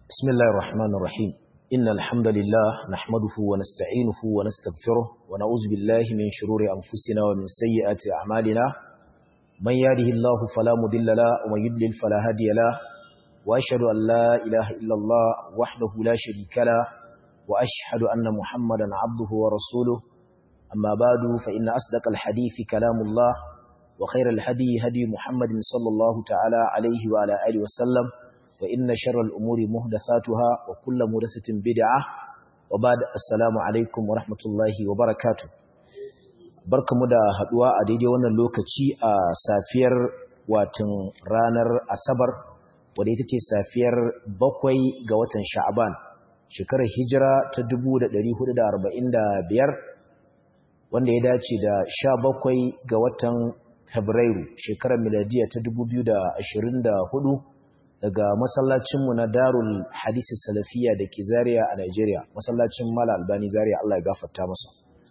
بسم الله الرحمن الرحيم إن الحمد لله نحمده ونستعينه ونستغفره ونعوذ بالله من شرور أنفسنا ومن سيئات أعمالنا من يهده الله فلا مضل له ومن يضلل فلا هادي له وأشهد أن لا إله إلا الله وحده لا شريك له وأشهد أن محمدا عبده ورسوله أما بعد فإن أصدق الحديث كلام الله وخير الهدي هدي محمد صلى الله تعالى عليه وعلى آله وسلم وإن شر الأمور مهدثاتها وكل مهدثة بدعة وبعد السلام عليكم ورحمة الله وبركاته barkamu da haduwa a daidai wannan lokaci a safiyar watan ranar asabar wadda ita ce safiyar bakwai ga watan sha'aban shekarar hijira ta 1445 wanda ya dace da sha bakwai ga watan fabrairu shekarar miladiya ta 2024 daga masallacinmu na darul hadisi salafiya da ke zariya a Najeriya, masallacin Mala Albani zariya Allah ya gafarta masa.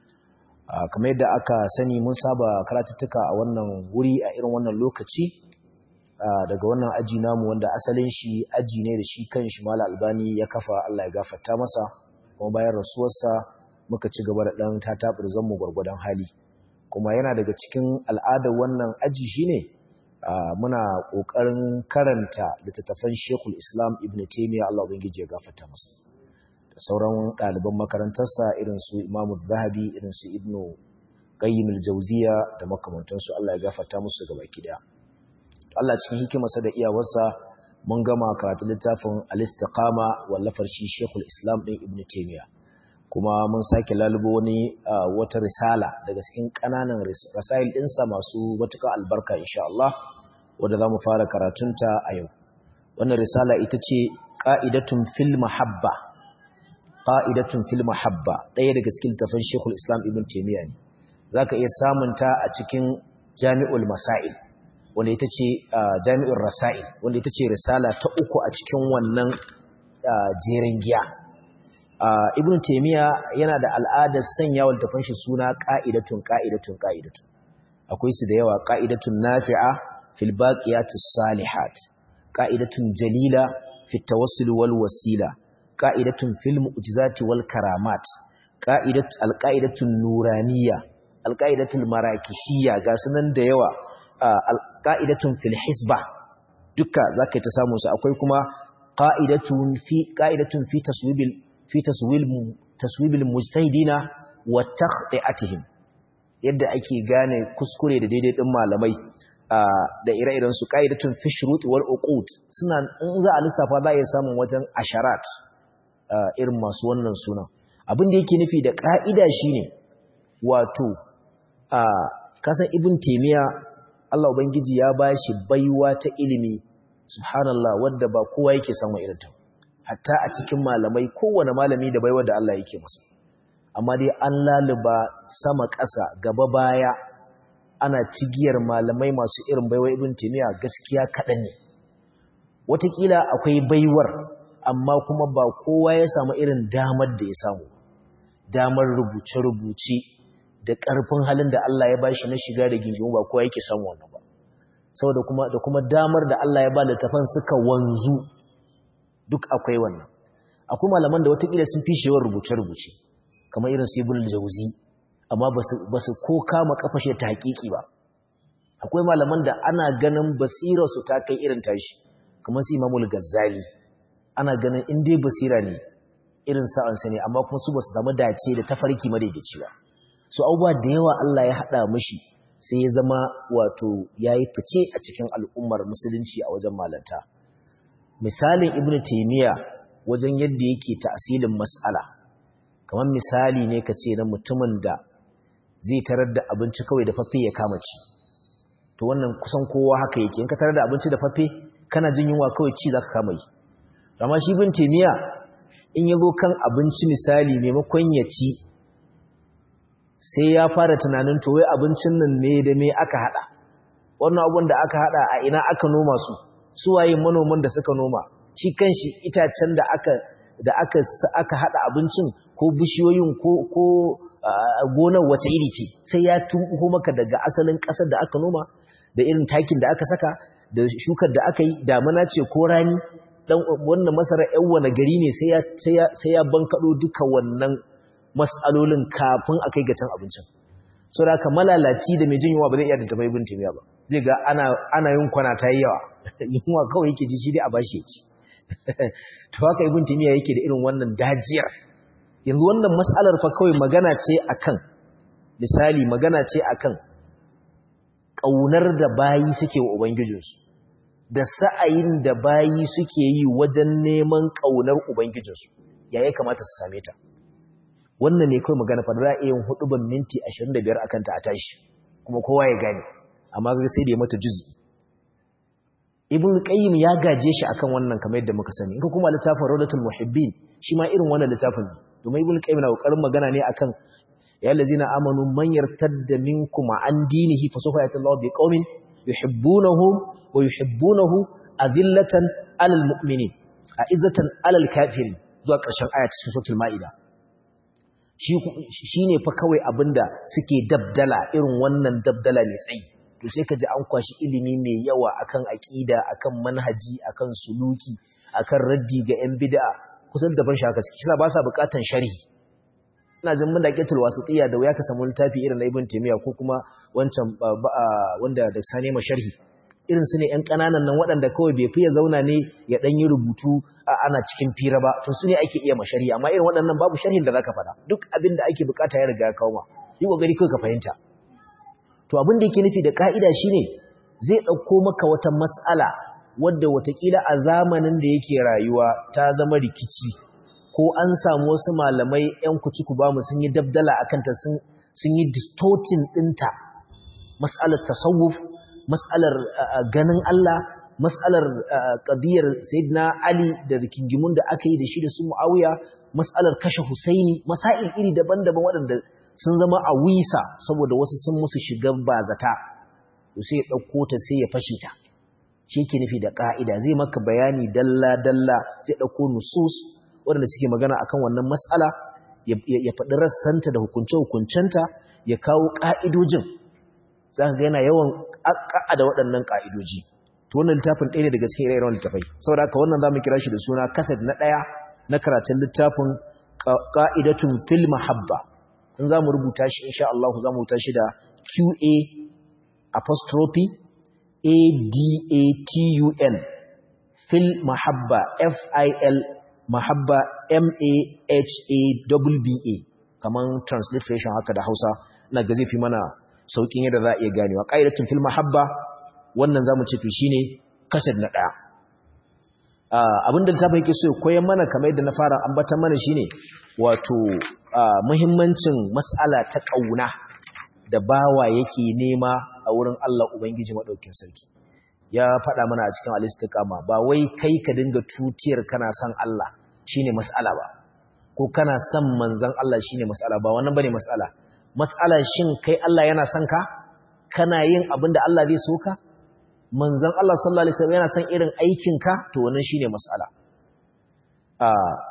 Kamar yadda aka sani mun saba karatuttuka a wannan wuri a irin wannan lokaci daga wannan aji namu wanda asalin shi aji ne da shi kan shi Mala Albani ya kafa Allah ya gafarta masa, kuma bayan rasuwarsa muka ci gaba da ɗan tataɓar zanmu gwargwadon hali. Kuma yana daga cikin al'adar wannan aji shine Uh, muna ƙoƙarin karanta littattafan Shekul Islam Ibn Taymiyyah Allah ubangiji ya gafarta masa da sauran ɗaliban makarantarsa irin su Imam Zahabi irin su Ibn Qayyim al-Jawziyya da makamantansu Allah ya gafarta musu gaba daya Allah cikin hikimarsa da iyawarsa mun gama karatu littafin Al-Istiqama wallafar shi Shekul Islam din Ibn Taymiyyah kuma mun sake lalubo wani uh, wata risala daga cikin ƙananan rasail ɗinsa masu matuƙar albarka insha Allah wadda za mu fara karatunta a yau wannan risala ita ce ƙa'idatun fil mahabba ƙa'idatun fil mahabba ɗaya daga cikin littafin shekul islam ibn taimiyya ne za ka iya samunta a cikin jami'ul masail wanda ita ce jami'ul rasail wanda ita ce risala ta uku a cikin wannan jerin giya ibn taimiyya yana da al'adar sanya wa littafin shi suna ƙa'idatun ƙa'idatun ƙa'idatun akwai su da yawa ƙa'idatun nafi'a في الباقيات الصالحات قائدة جليلة في التوسل والوسيلة قائدة في المؤجزات والكرامات قائدة القائدة النورانية القائدة المراكشية قاسنا ديوة القائدة في الحسبة دكا ذاك تسامس أقول كما قائدة في قائدة في تصويب في تصويب تصويب المجتهدين وتخطئتهم yadda ake gane kuskure da daidai din malamai da ire-iren su ƙa'idatun fi shuruti wal uqud suna in za a lissafa za a iya samun wajen asharat irin masu wannan sunan abin da yake nufi da ƙa'ida shine wato kasan ibn taymiya Allah ubangiji ya bashi baiwa ta ilimi subhanallah wanda ba kowa yake samun irin ta hatta a cikin malamai kowane malami da baiwa da Allah yake masa amma dai an laluba sama ƙasa gaba baya ana cigiyar malamai masu irin baiwa ibn timiya gaskiya kaɗan ne watakila akwai baiwar amma kuma ba kowa ya samu irin damar da ya samu damar rubuce-rubuce da ƙarfin halin da Allah ya bashi na shiga da gingimu ba kowa yake samu wannan ba saboda kuma da kuma damar da Allah ya ba littafan suka wanzu duk akwai wannan akwai malaman da watakila sun fi shewar rubuce-rubuce kamar irin su ibn jauzi amma ba su ko kama kafashe ta hakiki ba akwai malaman da ana ganin basirarsu ta kai irin tashi kamar su imamul gazzali ana ganin in dai basira ne irin sa'ansa ne amma kuma su ba su samu dace da tafarki madaidaici ba su abubuwa da yawa Allah ya haɗa mashi sai ya zama wato ya yi fice a cikin al'ummar musulunci a wajen malanta misalin ibn taimiyya wajen yadda yake ta'asilin mas'ala kamar misali ne ka ce na mutumin da zai tarar da abinci kawai da fafe ya kama ci to wannan kusan kowa haka yake in ka tarar da abinci da fafe kana jin yunwa kawai ci zaka kama yi amma shi bin temiya in ya zo kan abinci misali maimakon ya ci sai ya fara tunanin to wai abincin nan ne da me aka hada wannan abun da aka hada a ina aka noma su su waye manoman da suka noma shi kanshi itacen da aka da aka aka hada abincin ko bishiyoyin ko ko gonar wace iri ce sai ya tumbuko maka daga asalin ƙasar da aka noma da irin takin da aka saka da shukar da aka yi damana ce ko rani dan wannan masara yan wani gari ne sai ya sai ya sai ya bankado duka wannan mas'alolin kafin a kai ga cin abincin so da haka malalaci da mai jin yunwa ba zai iya da tabai ibn taymiya ba zai ga ana ana yin kwana ta yi yawa yunwa kawai yake ji shi dai a bashi ya ci to haka ibn taymiya yake da irin wannan dajiyar yanzu wannan mas'alar fa kawai magana ce akan misali magana ce akan kaunar da bayi suke wa ubangijinsu da sa'ayin da bayi suke yi wajen neman kaunar ubangijinsu ya ya kamata su same ta wannan ne kawai magana fa ra'ayin huduban minti 25 akan ta a tashi kuma kowa ya gane amma ga sai da ya mata juzi ibn qayyim ya gaje shi akan wannan kamar yadda muka sani in ka kuma littafin rawdatul muhibbin shi ma irin wannan littafin domin ibn qayyim na kokarin magana ne akan ya allazina amanu man yartadda minkum an dinihi fa sawfa yati Allahu biqaumin yuhibbunahum wa yuhibbunahu adillatan alal mu'minin a'izzatan alal kafirin zuwa ƙarshen aya cikin suratul maida shi ne fa kawai abinda suke dabdala irin wannan dabdala mai tsayi to sai ka ji an kwashi ilimi mai yawa akan aƙida akan manhaji akan suluki akan raddi ga 'yan bid'a kusan da ban shaka suke ba sa buƙatan sharhi ina jin mun da ƙetul wasitiya da wuya ka samu littafi irin na ibn taymiya ko kuma wancan wanda da sane ma sharhi irin su ne 'yan ƙananan nan waɗanda kawai bai fiye zauna ne ya ɗan yi rubutu ana cikin fira ba to su ne ake iya mashari amma irin waɗannan babu sharhin da za ka faɗa duk abin da ake bukata ya riga ya kawo ma yi ƙoƙari kawai ka fahimta to abin da yake nufi da ƙa'ida shine zai ɗauko maka wata mas'ala wadda watakila a zamanin da yake rayuwa ta zama rikici ko an samu wasu malamai 'yan kuci ku ba mu sun yi dabdala a kanta sun yi distorting ɗinta mas'alar tasawuf mas'alar ganin Allah mas'alar qadiyar sayyidina Ali da rikingimun da aka yi da shi da su Muawiya mas'alar kashe Husaini masail iri daban-daban waɗanda sun zama a wisa saboda wasu sun musu shigar bazata to sai ya dauko ta sai ya fashe ta shi yake nufi da ka'ida zai maka bayani dalla dalla zai dauko nusus waɗanda suke magana akan wannan mas'ala ya faɗi rassanta da hukunce-hukuncenta ya kawo ƙa'idojin za ka ga yana yawan da waɗannan ƙa'idoji to wannan littafin ɗaya ne daga cikin ire-iren littafai saboda haka wannan za mu kira shi da suna kaset na ɗaya na karatun littafin ƙa'idatun fil mahabba in za mu rubuta shi insha Allah za mu rubuta shi da qa apostrophe a-d-a-t-u-n fil mahabba f-i-l mahabba m-a-h-a-w-b-a kamar transliteration haka da hausa na ga zai fi mana saukin yadda za a iya ganewa ƙa'idatun fil mahabba wannan za mu ce to shine kasar na ɗaya abinda littafin yake so ya koyan mana kamar yadda na fara ambatan mana shine wato muhimmancin mas'ala ta ƙauna da bawa yake nema a wurin Allah Ubangiji maɗaukin sarki ya faɗa mana a cikin alistikama ba wai kai ka dinga tutiyar kana son Allah shine mas'ala ba ko kana son manzon Allah shine mas'ala ba wannan bane mas'ala mas'ala shin kai Allah yana son ka kana yin abin da Allah zai so ka manzon Allah sallallahu alaihi wasallam yana son irin aikin ka to wannan shine mas'ala a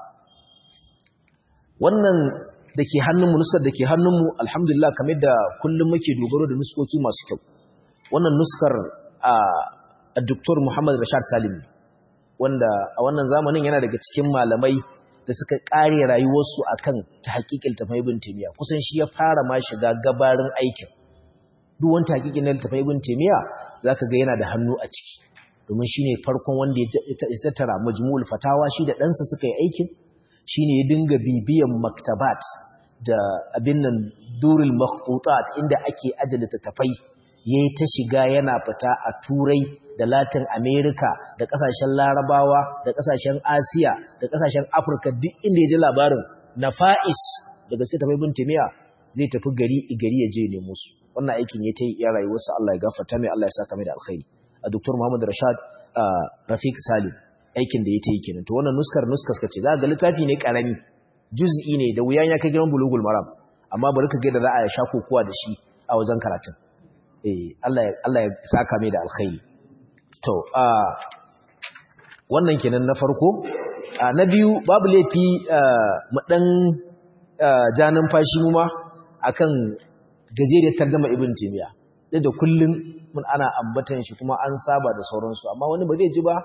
wannan dake hannunmu nuskar dake hannunmu alhamdulillah kamar da kullum muke dogaro da nuskoki masu kyau wannan nuskar a Dr. Muhammad Rashad Salim wanda a wannan zamanin yana daga cikin malamai da suka kare rayuwarsu akan tahqiqil tafai ibn Taymiyyah kusan shi ya fara ma shiga gabarin aikin duk wani tahqiqin na tafai ibn Taymiyyah zaka ga yana da hannu a ciki domin shine farkon wanda ya tattara majmu'ul fatawa shi da ɗansa suka yi aikin shine ya dinga bibiyan maktabat da abin nan durul makhtutat inda ake ajiye tafai yayi ta shiga yana fita a turai da latin america da kasashen larabawa da kasashen asiya da kasashen afirka duk inda ya ji labarin nafa'is da gaske tafai bin timiya zai tafi gari gari ya je ne musu wannan aikin ya ta yi ya rayuwarsa Allah ya gafarta mai Allah ya saka mai da alkhairi a Dr. Muhammad Rashad Rafiq Salim aikin da ya ta yi kenan to wannan nuskar nuskar ce za ga littafi ne karami juz'i ne da wuyan ya kai gidan bulugul maram amma bari ka ga da za a sha kokowa da shi a wajen karatun eh Allah ya Allah ya saka mai da alkhairi to a wannan kenan na farko na biyu babu laifi mu dan janin fashi mu ma akan gajeriyar tarjuma ibn timiya da kullun mun ana ambatan shi kuma an saba da sauransu amma wani ba zai ji ba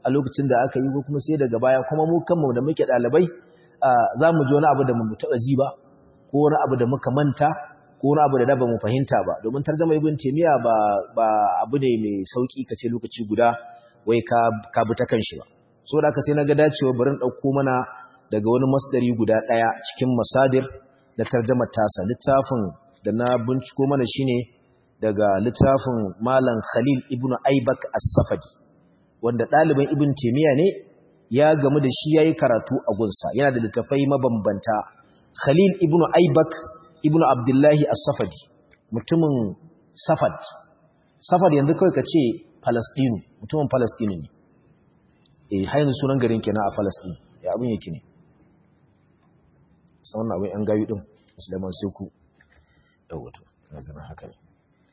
a lokacin da aka yi ko kuma sai daga baya kuma mu kanmu da muke ɗalibai za mu ji wani abu da mu taɓa ji ba ko wani abu da muka manta ko wani abu da da ba mu fahimta ba domin tarjama ibn taymiya ba ba abu ne mai sauki kace lokaci guda wai ka ka bi ta kanshi ba so da haka sai naga dacewa bari in dauko mana daga wani masdari guda daya cikin masadir da tarjamar tasa littafin da na binciko mana shine daga littafin malam Khalil ibn Aibak as-Safadi wanda ɗaliban ibn taymiya ne ya gamu da shi yayi karatu a gunsa yana da littafai mabambanta Khalil ibn Aibak ibn Abdullahi As-Safadi mutumin Safad Safad yanzu kawai kace Palestine mutumin Palestine ne eh hayin sunan garin kenan a Palestine ya abin yake ne sai wannan abin an gayu din Sulaiman Seku yawa to kana haka ne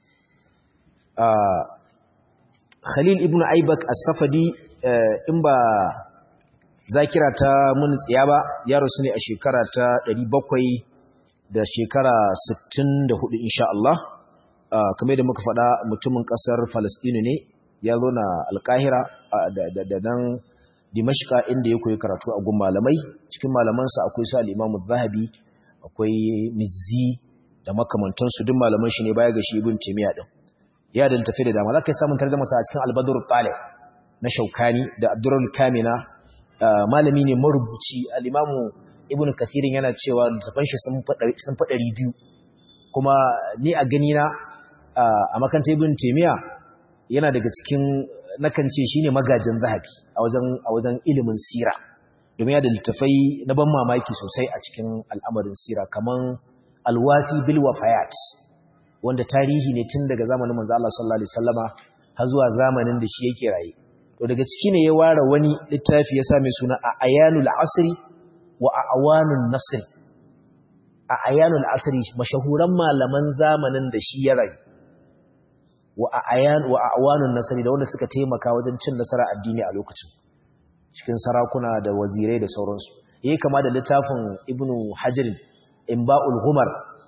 ah Khalil ibn Aibak As-Safadi in ba zakira ta mun tsiya ba ya rasu ne a shekara ta 700 da shekara 64 insha Allah kamar da muka faɗa mutumin ƙasar Falastinu ne ya zo na Alƙahira da nan Dimashqa inda ya koyi karatu a gun malamai cikin malamansa akwai su al-Imam zahabi akwai Mizzi da makamantansu duk malaman shi ne baya ga shi Ibn Taymiyyah din ya da tafi da dama zaka samu tarjuma sa a cikin Al-Badr Talib na Shaukani da Abdurrahman Kamina malami ne marubuci al-Imam ibn kathirin yana cewa littafan shi sun faɗari biyu kuma ni a gani na a makanta ibn taimiyya yana daga cikin nakan ce shine magajin zahabi a wajen a wajen ilimin sira domin ya da littafai na ban mamaki sosai a cikin al'amarin sira kaman alwati bil wafayat wanda tarihi ne tun daga zamanin manzo Allah sallallahu alaihi wasallama har zuwa zamanin da shi yake raye to daga ciki ne ya ware wani littafi ya sa mai suna a ayanul asri wa awanun nasr a ayanul asri mashahuran malaman zamanin da shi ya rayu wa ayan wa awanun nasr da wanda suka taimaka wajen cin nasara addini a lokacin cikin sarakuna da wazirai da sauransu yayi kama da littafin ibnu hajar imba'ul humar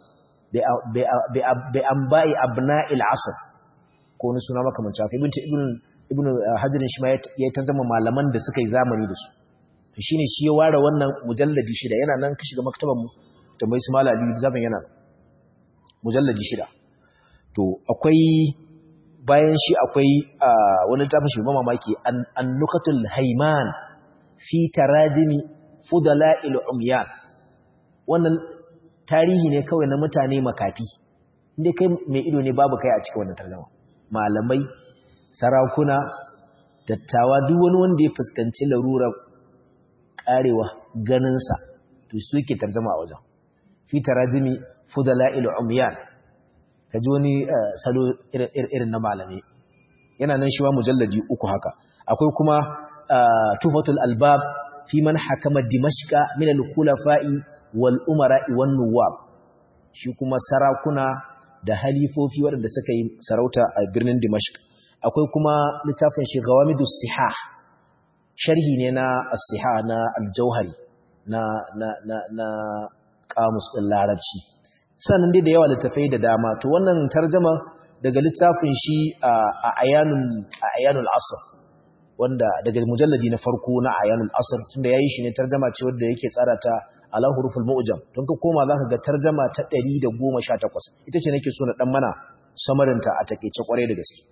bi anba'i abna'il asr ko wani suna makamanci haka ibnu ibnu hajar shi ma ya tanzama malaman da suka yi zamani da su shi ne shi ya ware wannan mujalladi shida yana nan ka shiga maktaban mu da mai su malali zafin yana mujalladi shida to akwai bayan shi akwai wani tafin shi mamaki annukatul haiman fi tarajimi fudala'il umyan wannan tarihi ne kawai na mutane makafi inda kai mai ido ne babu kai a cikin wannan tarjuma malamai sarakuna dattawa duk wani wanda ya fuskanci larurar karewa ganinsa to su yake tarzama a wajen fi tarajimi fudala'il umyan kaji wani salo irin na malami yana nan shi wa mujalladi uku haka akwai kuma tufatul albab fi man hakama dimashqa min al-khulafa'i wal umara'i wan nuwab shi kuma sarakuna da halifofi waɗanda suka yi sarauta a birnin dimashq akwai kuma littafin shi gawamidus sihah sharhi ne na as-siha na al-jauhari na na na na kamus din larabci sannan dai da yawa littafai da dama to wannan tarjuma daga littafin shi a ayanul a ayanul asr wanda daga mujalladi na farko na ayanul asr tunda yayi shi ne tarjuma ce wanda yake tsara ta ala huruful mu'jam don ka koma zaka ga tarjuma ta 118 ita ce nake so na dan mana samarinta a takeice kwarai da gaske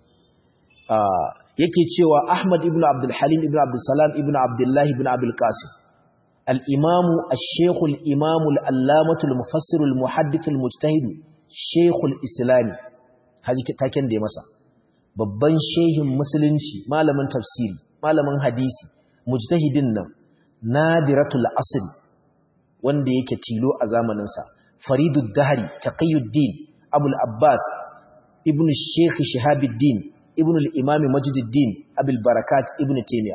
yake cewa Ahmad ibn Abdul Halim ibn Abdul Salam ibn Abdullah ibn Abdul Qasim al-Imam al-Sheikh al-Imam al-Allamah al-Mufassir al-Muhaddith al-Mujtahid Sheikh al-Islam haji taken da ya masa babban shehin musulunci malamin tafsiri malamin hadisi mujtahidin nan nadiratul asr wanda yake tilo a zamanin sa Faridud Dahri Taqiyuddin Abul Abbas ibn Sheikh Shihabuddin ابن الإمام مجد الدين أبي البركات ابن تيمية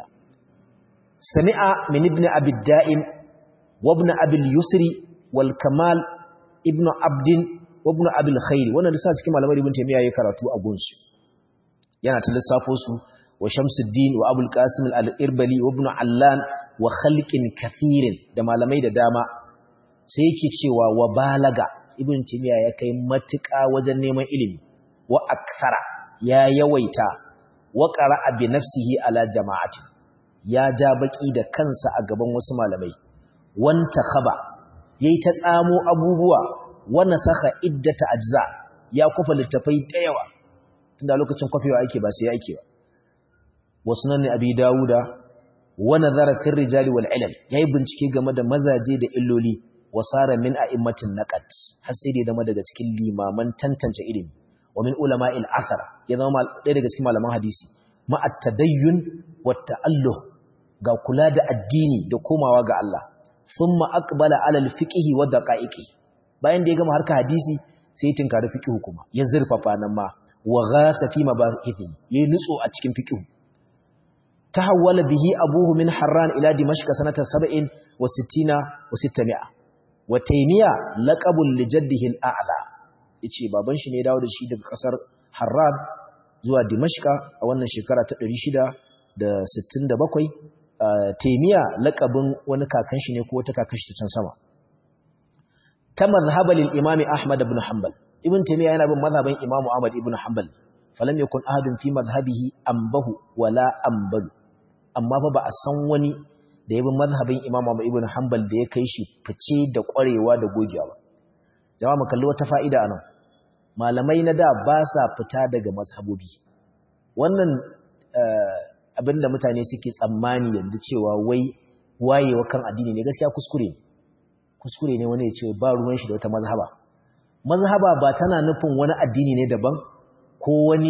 سمع من ابن أبي الدائم وابن أبي اليسر والكمال ابن عبد وابن أبي الخير وانا لسات كما لما ابن تيمية يكرتو أبونس yana ta lissafo su wa Shamsuddin wa Abul Qasim al-Irbali wa Ibn Allan wa khalqin kathirin da malamai da dama sai yake cewa wa balaga Ibn Taymiyyah ya kai matuƙa wajen neman ilimi wa akthara ya yawaita wa qara'a bi nafsihi ala jama'ati ya ja baki da kansa a gaban wasu malamai wanta khaba yayi ta tsamo abubuwa wana saka iddata ajza ya kufa littafai da yawa tunda lokacin kofewa ake ba sai yake ba wasu nan ne abi dawuda wa nazara fi rijali wal ilal yayi bincike game da mazaje da illoli wasara min a'immatin naqad har sai da zama daga cikin limaman tantance ilimi wa min ulama'il athar ya zama ɗaya daga cikin malaman hadisi ma at-tadayyun wa ta'alluh ga kula da addini da komawa ga Allah thumma aqbala ala al-fiqhi wa daqa'iqi bayan da ya gama harka hadisi sai tinkari fiqhu kuma ya zurfafa nan ma wa ghasa fi mabahithi yayi nutso a cikin fiqhu tahawwala bihi abuhu min harran ila dimashq sanata 67 wa 60 wa 600 wa taymiya laqabul li jaddihi al-a'la yace baban shi ne dawo da shi daga kasar harran zuwa dimashq a wannan shekara ta 667 taymiya laqabin wani kakan shi ne ko wata kakan shi can sama ta mazhaba lil imami ahmad ibn hanbal ibn taymiya yana bin mazhaban imam ahmad ibn hanbal falam yakun ahadun fi madhhabihi ambahu wala ambalu amma fa ba a san wani da ya bin mazhabin imam ahmad ibn hanbal da ya kai shi fice da kwarewa da gogewa ba jama'a mu kalli wata fa'ida anan malamai na da ba sa fita daga mazhabobi wannan abinda mutane suke tsammani yanzu cewa wai wayewa kan addini ne gaskiya kuskure ne kuskure ne wani ya ce ba ruwan shi da wata mazhaba mazhaba ba tana nufin wani addini ne daban ko wani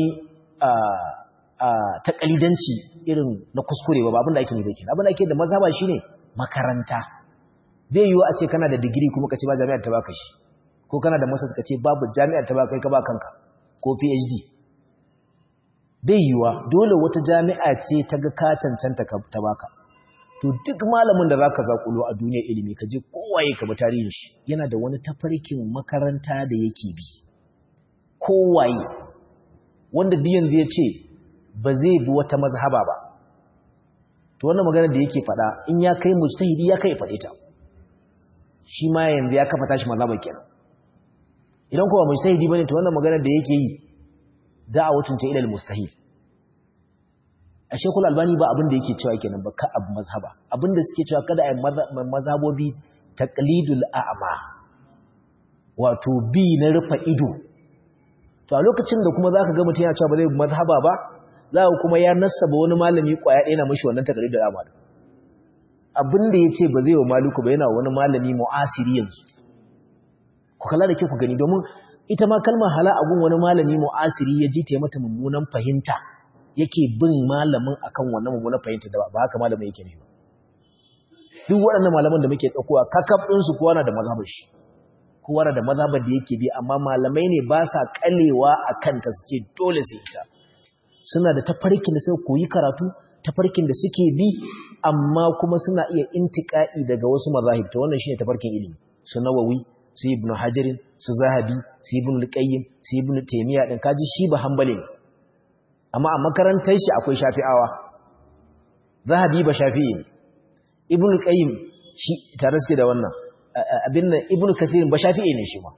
takalidanci irin na kuskure ba abin da ake nufi kenan abin da ake da mazhaba shine makaranta bai yiwu a ce kana da digiri kuma ka ce ba jami'ar ta baka shi ko kana da masters ka ce babu jami'ar ta baka kai ka ba kanka ko PhD bai yiwuwa dole wata jami'a ce ta ga ka cancanta ta baka to duk malamin da zaka zakulo a duniyar ilimi ka je kowaye ka bi tarihin shi yana da wani tafarkin makaranta da yake bi kowaye wanda duk yanzu ya ce ba zai bi wata mazhaba ba to wannan magana da yake faɗa in ya kai mujtahidi ya kai faɗe ta shi ma yanzu ya kafa tashi mazhaba kenan idan kuma mujtahidi bane to wannan magana da yake yi da'awatun ta ila al-mustahil a shekul albani ba abin da yake cewa kenan ba ka abu mazhaba abin da suke cewa kada a yi mazhabobi taqlidul a'ma wato bi na rufa ido to a lokacin da kuma zaka ga mutum yana cewa ba zai mazhaba ba za ka kuma ya nassaba wani malami kwaya ɗaya na mishi wannan taqlidul a'ma abin da yace ba zai wa maliku ba yana wani malami mu'asiri yanzu ku kalla da ke ku gani domin ita ma kalmar hala abun wani malami mu'asiri ya ji ta mata mummunan fahimta yake bin malamin akan wannan mummunan fahimta da ba haka malamin yake nufi duk waɗannan malaman da muke ɗaukowa kakaf ɗinsu kowa na da mazhabar shi kowa na da mazhabar da yake bi amma malamai ne ba sa kalewa a kanta su ce dole sai ita suna da tafarkin da suka koyi karatu tafarkin da suke bi amma kuma suna iya intika'i daga wasu mazahib to wannan shine tafarkin ilimi su nawawi su ibnu hajarin su zahabi su ibnu al-qayyim su ibnu taymiya din kaji shi ba hanbali ne amma a makarantar shi akwai shafi'awa zahabi ba shafi'i ne ibn qayyim shi tare suke da wannan abin nan ibn kathir ba shafi'i ne shi ma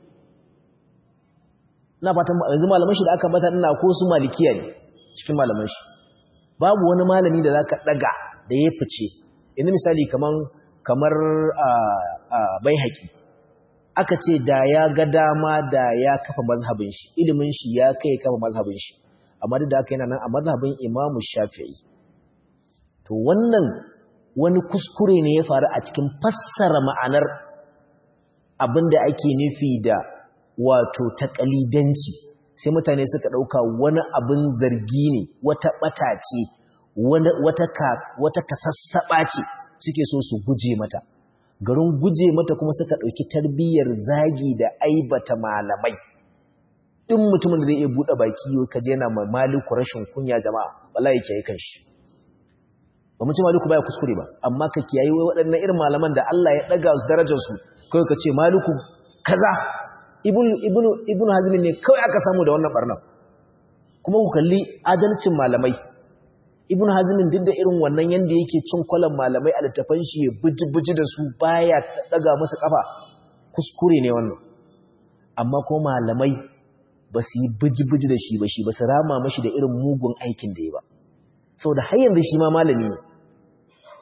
ina fatan yanzu malaman shi da aka bata ina ko su malikiya ne cikin malaman shi babu wani malami da zaka daga da ya fice yanzu misali kaman kamar baihaqi aka ce da ya ga dama da ya kafa mazhabin shi ilimin shi ya kai kafa mazhabin shi amma duk da haka yana nan a mazhabin Imam Shafi'i to wannan wani kuskure ne ya faru a cikin fassara ma'anar abinda ake nufi da wato taqalidanci sai mutane suka dauka wani abin zargi ne wata bata ce wata ka wata kasassaba ce suke so su guje mata garin guje mata kuma suka dauki tarbiyyar zagi da aibata malamai in mutumin da zai iya buɗe baki yau ka je yana ma maliku rashin kunya jama'a wallahi yake yi kanshi ba mu ce maliku baya kuskure ba amma ka kiyaye wai waɗannan irin malaman da Allah ya daga su darajar su kai ka ce maliku kaza ibnu ibnu ibnu hazm ne kawai aka samu da wannan barnan kuma ku kalli adalcin malamai ibnu hazm duk da irin wannan yanda yake cin kwalan malamai a littafan shi ya buji-buji da su baya daga musu kafa kuskure ne wannan amma ko malamai ba su yi biji-biji da shi ba shi ba su rama mashi da irin mugun aikin da ya ba sau da har yanzu shi ma malami ne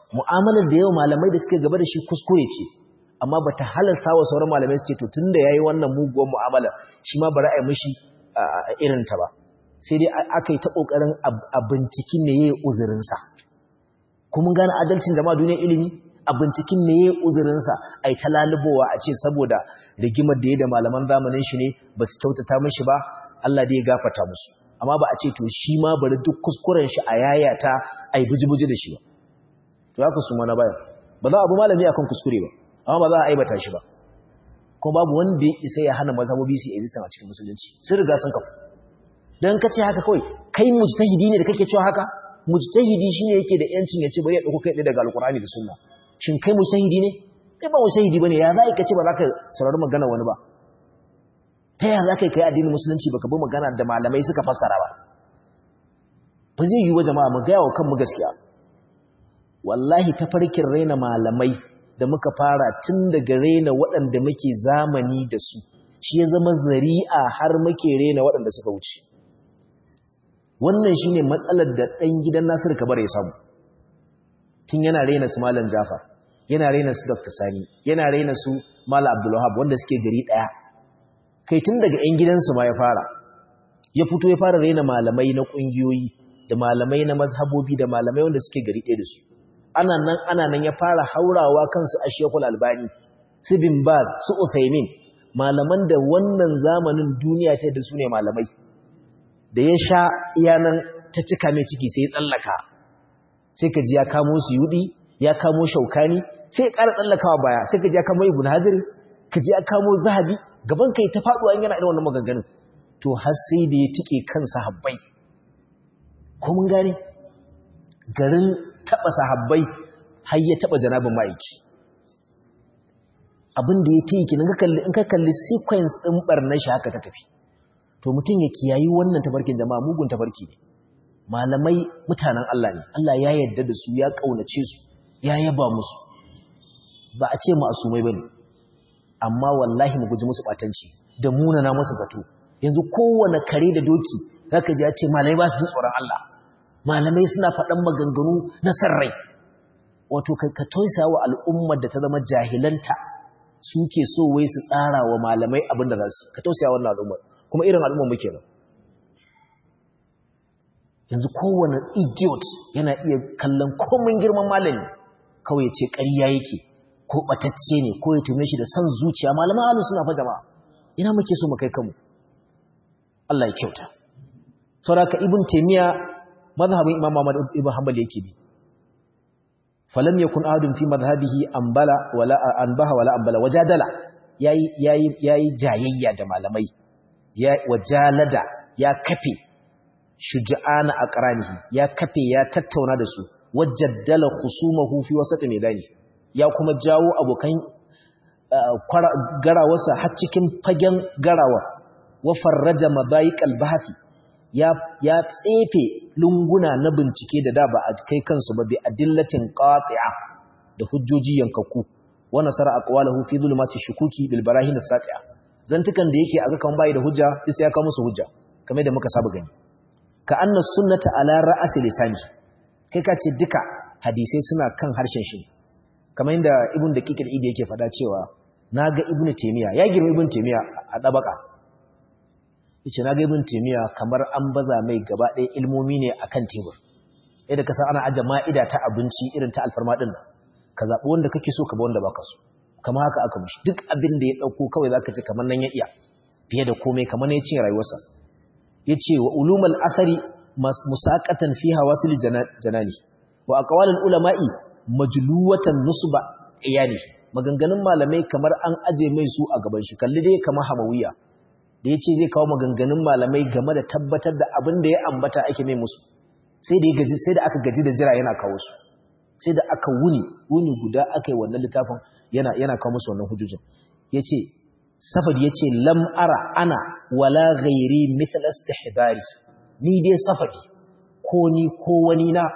mu'amalar da yau malamai da suke gaba da shi kuskure ce amma bata halasta wa sauran malamai su ce to tunda yayi wannan muguwar mu'amala shi ma bari a yi mishi irin ta ba sai dai aka yi ta kokarin a binciken me yayi uzurin sa kuma gane adalcin da ma duniyar ilimi a binciken me yayi uzurin sa ai ta lalubowa a ce saboda rigimar da yayi da malaman zamanin shi ne ba su kyautata mishi ba Allah dai ya gafarta musu amma ba a ce to shi ma bari duk kuskuren shi a yayata ai buji-buji da shi ba to haka su mana baya ba za a bi malami akan kuskure ba amma ba za a aibata shi ba kuma babu wanda ya isa ya hana mazhabobi su existence a cikin musulunci sun riga sun kafu dan ka ce haka kawai kai mujtahidi ne da kake cewa haka mujtahidi shine yake da yancin ya ce bari ya dauko kai daga alqur'ani da sunna shin kai mujtahidi ne kai ba mujtahidi bane ya za ka ce ba za ka saurari magana wani ba ta yaya za ka yi kai addinin musulunci baka bi magana da malamai suka fassara ba ba zai yi wa jama'a mu gaya wa kanmu gaskiya wallahi tafarkin raina malamai da muka fara tun daga raina waɗanda muke zamani da su shi ya zama zari'a har muke raina waɗanda suka wuce wannan shine matsalar da ɗan gidan Nasiru Kabar ya samu tun yana raina su Malam Jafar yana raina su Dr. Sani yana raina su Malam Abdul Wahab wanda suke gari ɗaya kai tun daga ƴan gidansu ma ya fara ya fito ya fara raina malamai na ƙungiyoyi da malamai na mazhabobi da malamai wanda suke gari ɗaya da su ana nan ana nan ya fara haurawa kansu a shekul albani su bin baz su uthaymin malaman da wannan zamanin duniya ta da su ne malamai da ya sha iyanan ta cika mai ciki sai ya tsallaka sai ka ji ya kamo su yudi ya kamo shaukani sai ya ƙara tsallakawa baya sai ka ji ya kamo ibn hajar ka ji ya kamo zahabi gaban kai ta faɗuwa in yana irin wannan maganganun to har sai da ya tike kansa habbai ko mun gane garin taba sahabbai har ya taba janabin ma'aiki abin da ya ta yi kenan in ka kalli sequence ɗin ɓarnar shi haka ta tafi to mutum ya kiyayi wannan tafarkin jama'a mugun tafarki ne malamai mutanen Allah ne Allah ya yarda da su ya ƙaunace su ya yaba musu ba a ce ma'asumai bane amma wallahi mu guji musu batanci da munana musu zato yanzu kowane kare da doki zaka ji ya ce malamai ba su ji tsoron Allah malamai suna faɗan maganganu na sarrai wato ka toisa wa al'ummar da ta zama jahilanta suke so wai su tsara wa malamai abin da za su ka tausaya wannan al'ummar kuma irin al'ummar muke nan yanzu kowane idiot yana iya kallon komin girman malami kawai ya ce ƙarya yake ko ɓatacce ne ko ya tume shi da son zuciya malaman alu suna fa jama'a ina muke so mu kai kanmu Allah ya kyauta saboda ibn taymiya mazhabin imam Ahmad ibn Hanbal yake bi falam yakun ahadun fi madhhabihi anbala wala anbaha wala anbala wajadala yayi yayi yayi jayayya da malamai ya wajalada ya kafe shuja'ana aqranihi ya kafe ya tattauna da su wajaddala khusumahu fi wasat midani ya kuma jawo abokan garawarsa har cikin fagen garawa wa farraja madayiqal bahthi ya ya tsefe lunguna na bincike da da ba a kai kansu ba bi adillatin qati'a da hujjoji yankakku wa nasara aqwalahu fi zulumati shukuki bil barahin as-sati'a zantukan da yake aga kan bai da hujja sai ya kawo musu hujja kamar da muka saba gani ka anna sunnata ala ra'si lisani kai ka ce duka hadisai suna kan harshen shi kamar inda ibn daqiq al-idi yake fada cewa naga ibnu taymiya ya girma ibnu taymiya a dabaka yace naga ibn taymiya kamar an baza mai gaba ɗaya ilmomi ne akan tebur yadda ka san ana aje ma'ida ta abinci irin ta alfarma din ka zabi wanda kake so ka ba wanda baka so kamar haka aka mishi duk abin da ya dauko kawai zaka ce kamar nan ya iya fiye da komai kamar ne ya cinye rayuwarsa yace wa ulumul asari musaqatan fi hawasil janani wa aqwalul ulama'i majluwatan nusba iyali maganganun malamai kamar an aje mai su a gaban shi kalli dai kamar hamawiya da yace zai kawo maganganun malamai game da tabbatar da abin da ya ambata ake mai musu sai da gaji sai da aka gaji da jira yana kawo su sai da aka wuni wuni guda aka yi wannan littafin yana yana kawo musu wannan hujujin yace safadi yace lam ara ana wala ghairi mithl istihdari ni dai safadi ko ni ko wani na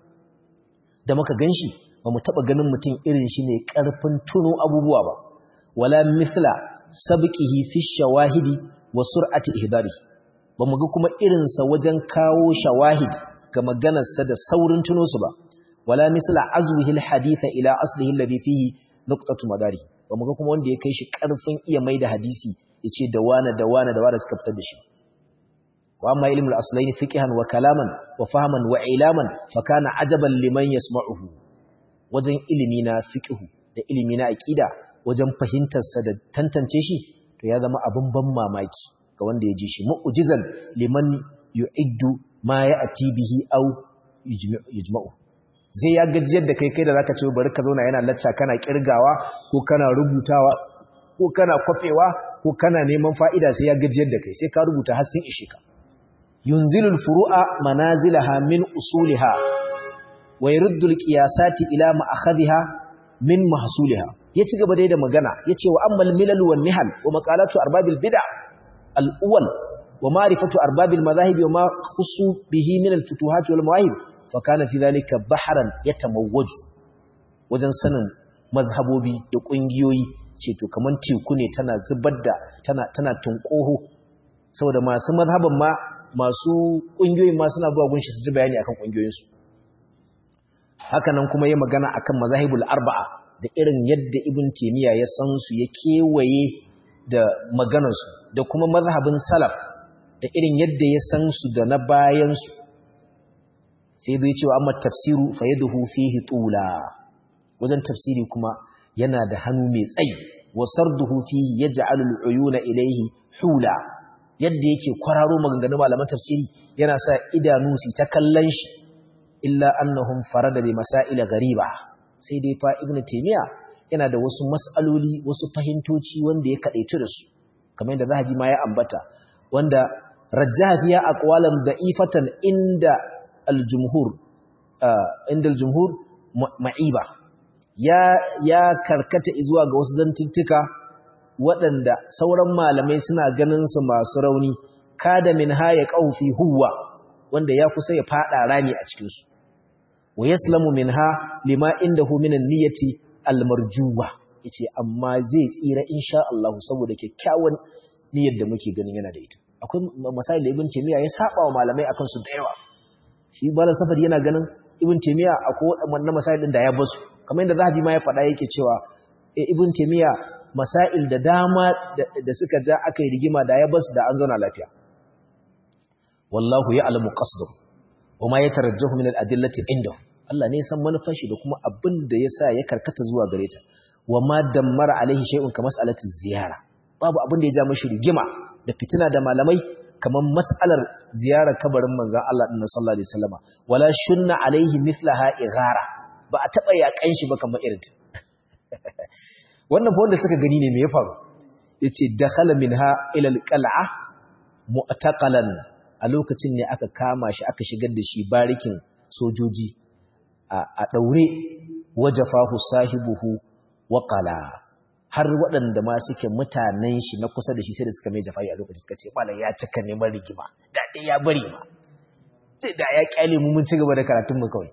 da muka ganshi ba mu taba ganin mutum irin shi ne karfin tuno abubuwa ba wala mithla sabqihi fi shawahidi wa sur'ati ihdari ba mu ga kuma irin sa wajen kawo shawahid ga maganarsa da saurin tuno su ba wala misla azwihi alhadith ila aslihi alladhi fihi nuqtatu madari ba mu ga kuma wanda ya kai shi karfin iya mai da hadisi yace da wana da wana da wana suka fitar da shi wa amma ilmul aslaini fiqhan wa kalaman wa fahman wa ilaman fa kana ajaban liman yasma'uhu wajen ilimi na fiqhu da ilimi na aqida wajen fahimtar sa da tantance shi to ya zama abin ban mamaki ga wanda ya ji shi mu'jizan liman yu'iddu ma ya'ti bihi aw yujma'u zai ya gajiyar da kai kai da zaka ce bari ka zauna yana lacca kana kirgawa ko kana rubutawa ko kana kwafewa ko kana neman fa'ida sai ya gajiyar da kai sai ka rubuta har sun ishe ka yunzilul furu'a manazilaha min usuliha wa yurdu alqiyasati ila ma'akhadhiha min mahsuliha ya ci gaba dai da magana yace wa ammal milal wan nihal wa maqalatu arbabil bid'a al-awwal wa ma'rifatu arbabil madahib wa ma khusu bihi min al-futuhat wal mawahib fa kana fi dhalika bahran yatamawwaju wajen sanin mazhabobi da kungiyoyi ce to kaman teku ne tana zubar da tana tana tunƙoho saboda masu mazhaban ma masu kungiyoyin ma suna zuwa gunshi su ji bayani akan kungiyoyinsu haka nan kuma yi magana akan mazahibul arba'a da irin yadda ibn taymiya ya san su ya kewaye da maganarsu da kuma mazhabin salaf da irin yadda ya san su da na bayan su sai zai cewa amma tafsiru fa yaduhu fihi tula wajen tafsiri kuma yana da hannu mai tsayi wa sarduhu fihi yaj'alu al-uyuna ilayhi hula yadda yake kwararo maganganun malaman tafsiri yana sa idanu su ta kallon shi illa annahum farada bi masail ghariba sai dai fa ibnu taymiya yana da wasu mas'aloli wasu fahimtoci wanda ya kadaitu da su kamar yadda zahabi ma ya ambata wanda rajjaha fiya aqwalan da'ifatan inda al-jumhur inda al-jumhur ma'iba ya ya karkata zuwa ga wasu zantuttuka waɗanda sauran malamai suna ganin su masu rauni kada min haya qaufi huwa wanda ya kusa ya fada rami a cikin su wa yaslamu minha lima indahu min an-niyyati al-marjuwa yace amma zai tsira insha Allah saboda kyakkyawan niyyar da muke ganin yana da ita akwai masail ibn taymiya ya saba wa malamai akan su da yawa shi malam safari yana ganin ibn taymiya akwai wannan masail din da ya basu kamar yadda zahabi ma ya faɗa yake cewa ibn taymiya masail da dama da suka ja aka yi rigima da ya basu da an zauna lafiya wallahu ya'lamu qasdahu wama yatarajjahu min al-adillati indahu Allah ne san manufar shi da kuma abin da yasa ya karkata zuwa gare ta wama dammara alaihi shay'un ka mas'alati ziyara babu abin da ya ja mishi rigima da fitina da malamai kamar mas'alar ziyarar kabarin manzon Allah din sallallahu alaihi wasallama wala shunna alaihi mithlaha ighara ba a taba yakan shi ba kamar irin wannan fa wanda suka gani ne me ya faru yace dakhala minha ila alqal'a mu'taqalan a lokacin ne aka kama shi aka shigar da shi barikin sojoji a daure wajafahu sahibuhu waqala har waɗanda ma suke mutanen shi na kusa da shi sai da suka mai jafa'i a lokacin suka ce malam ya cika neman rigima da dai ya bari ma sai da ya kyale mu mun ci gaba da karatun mu kawai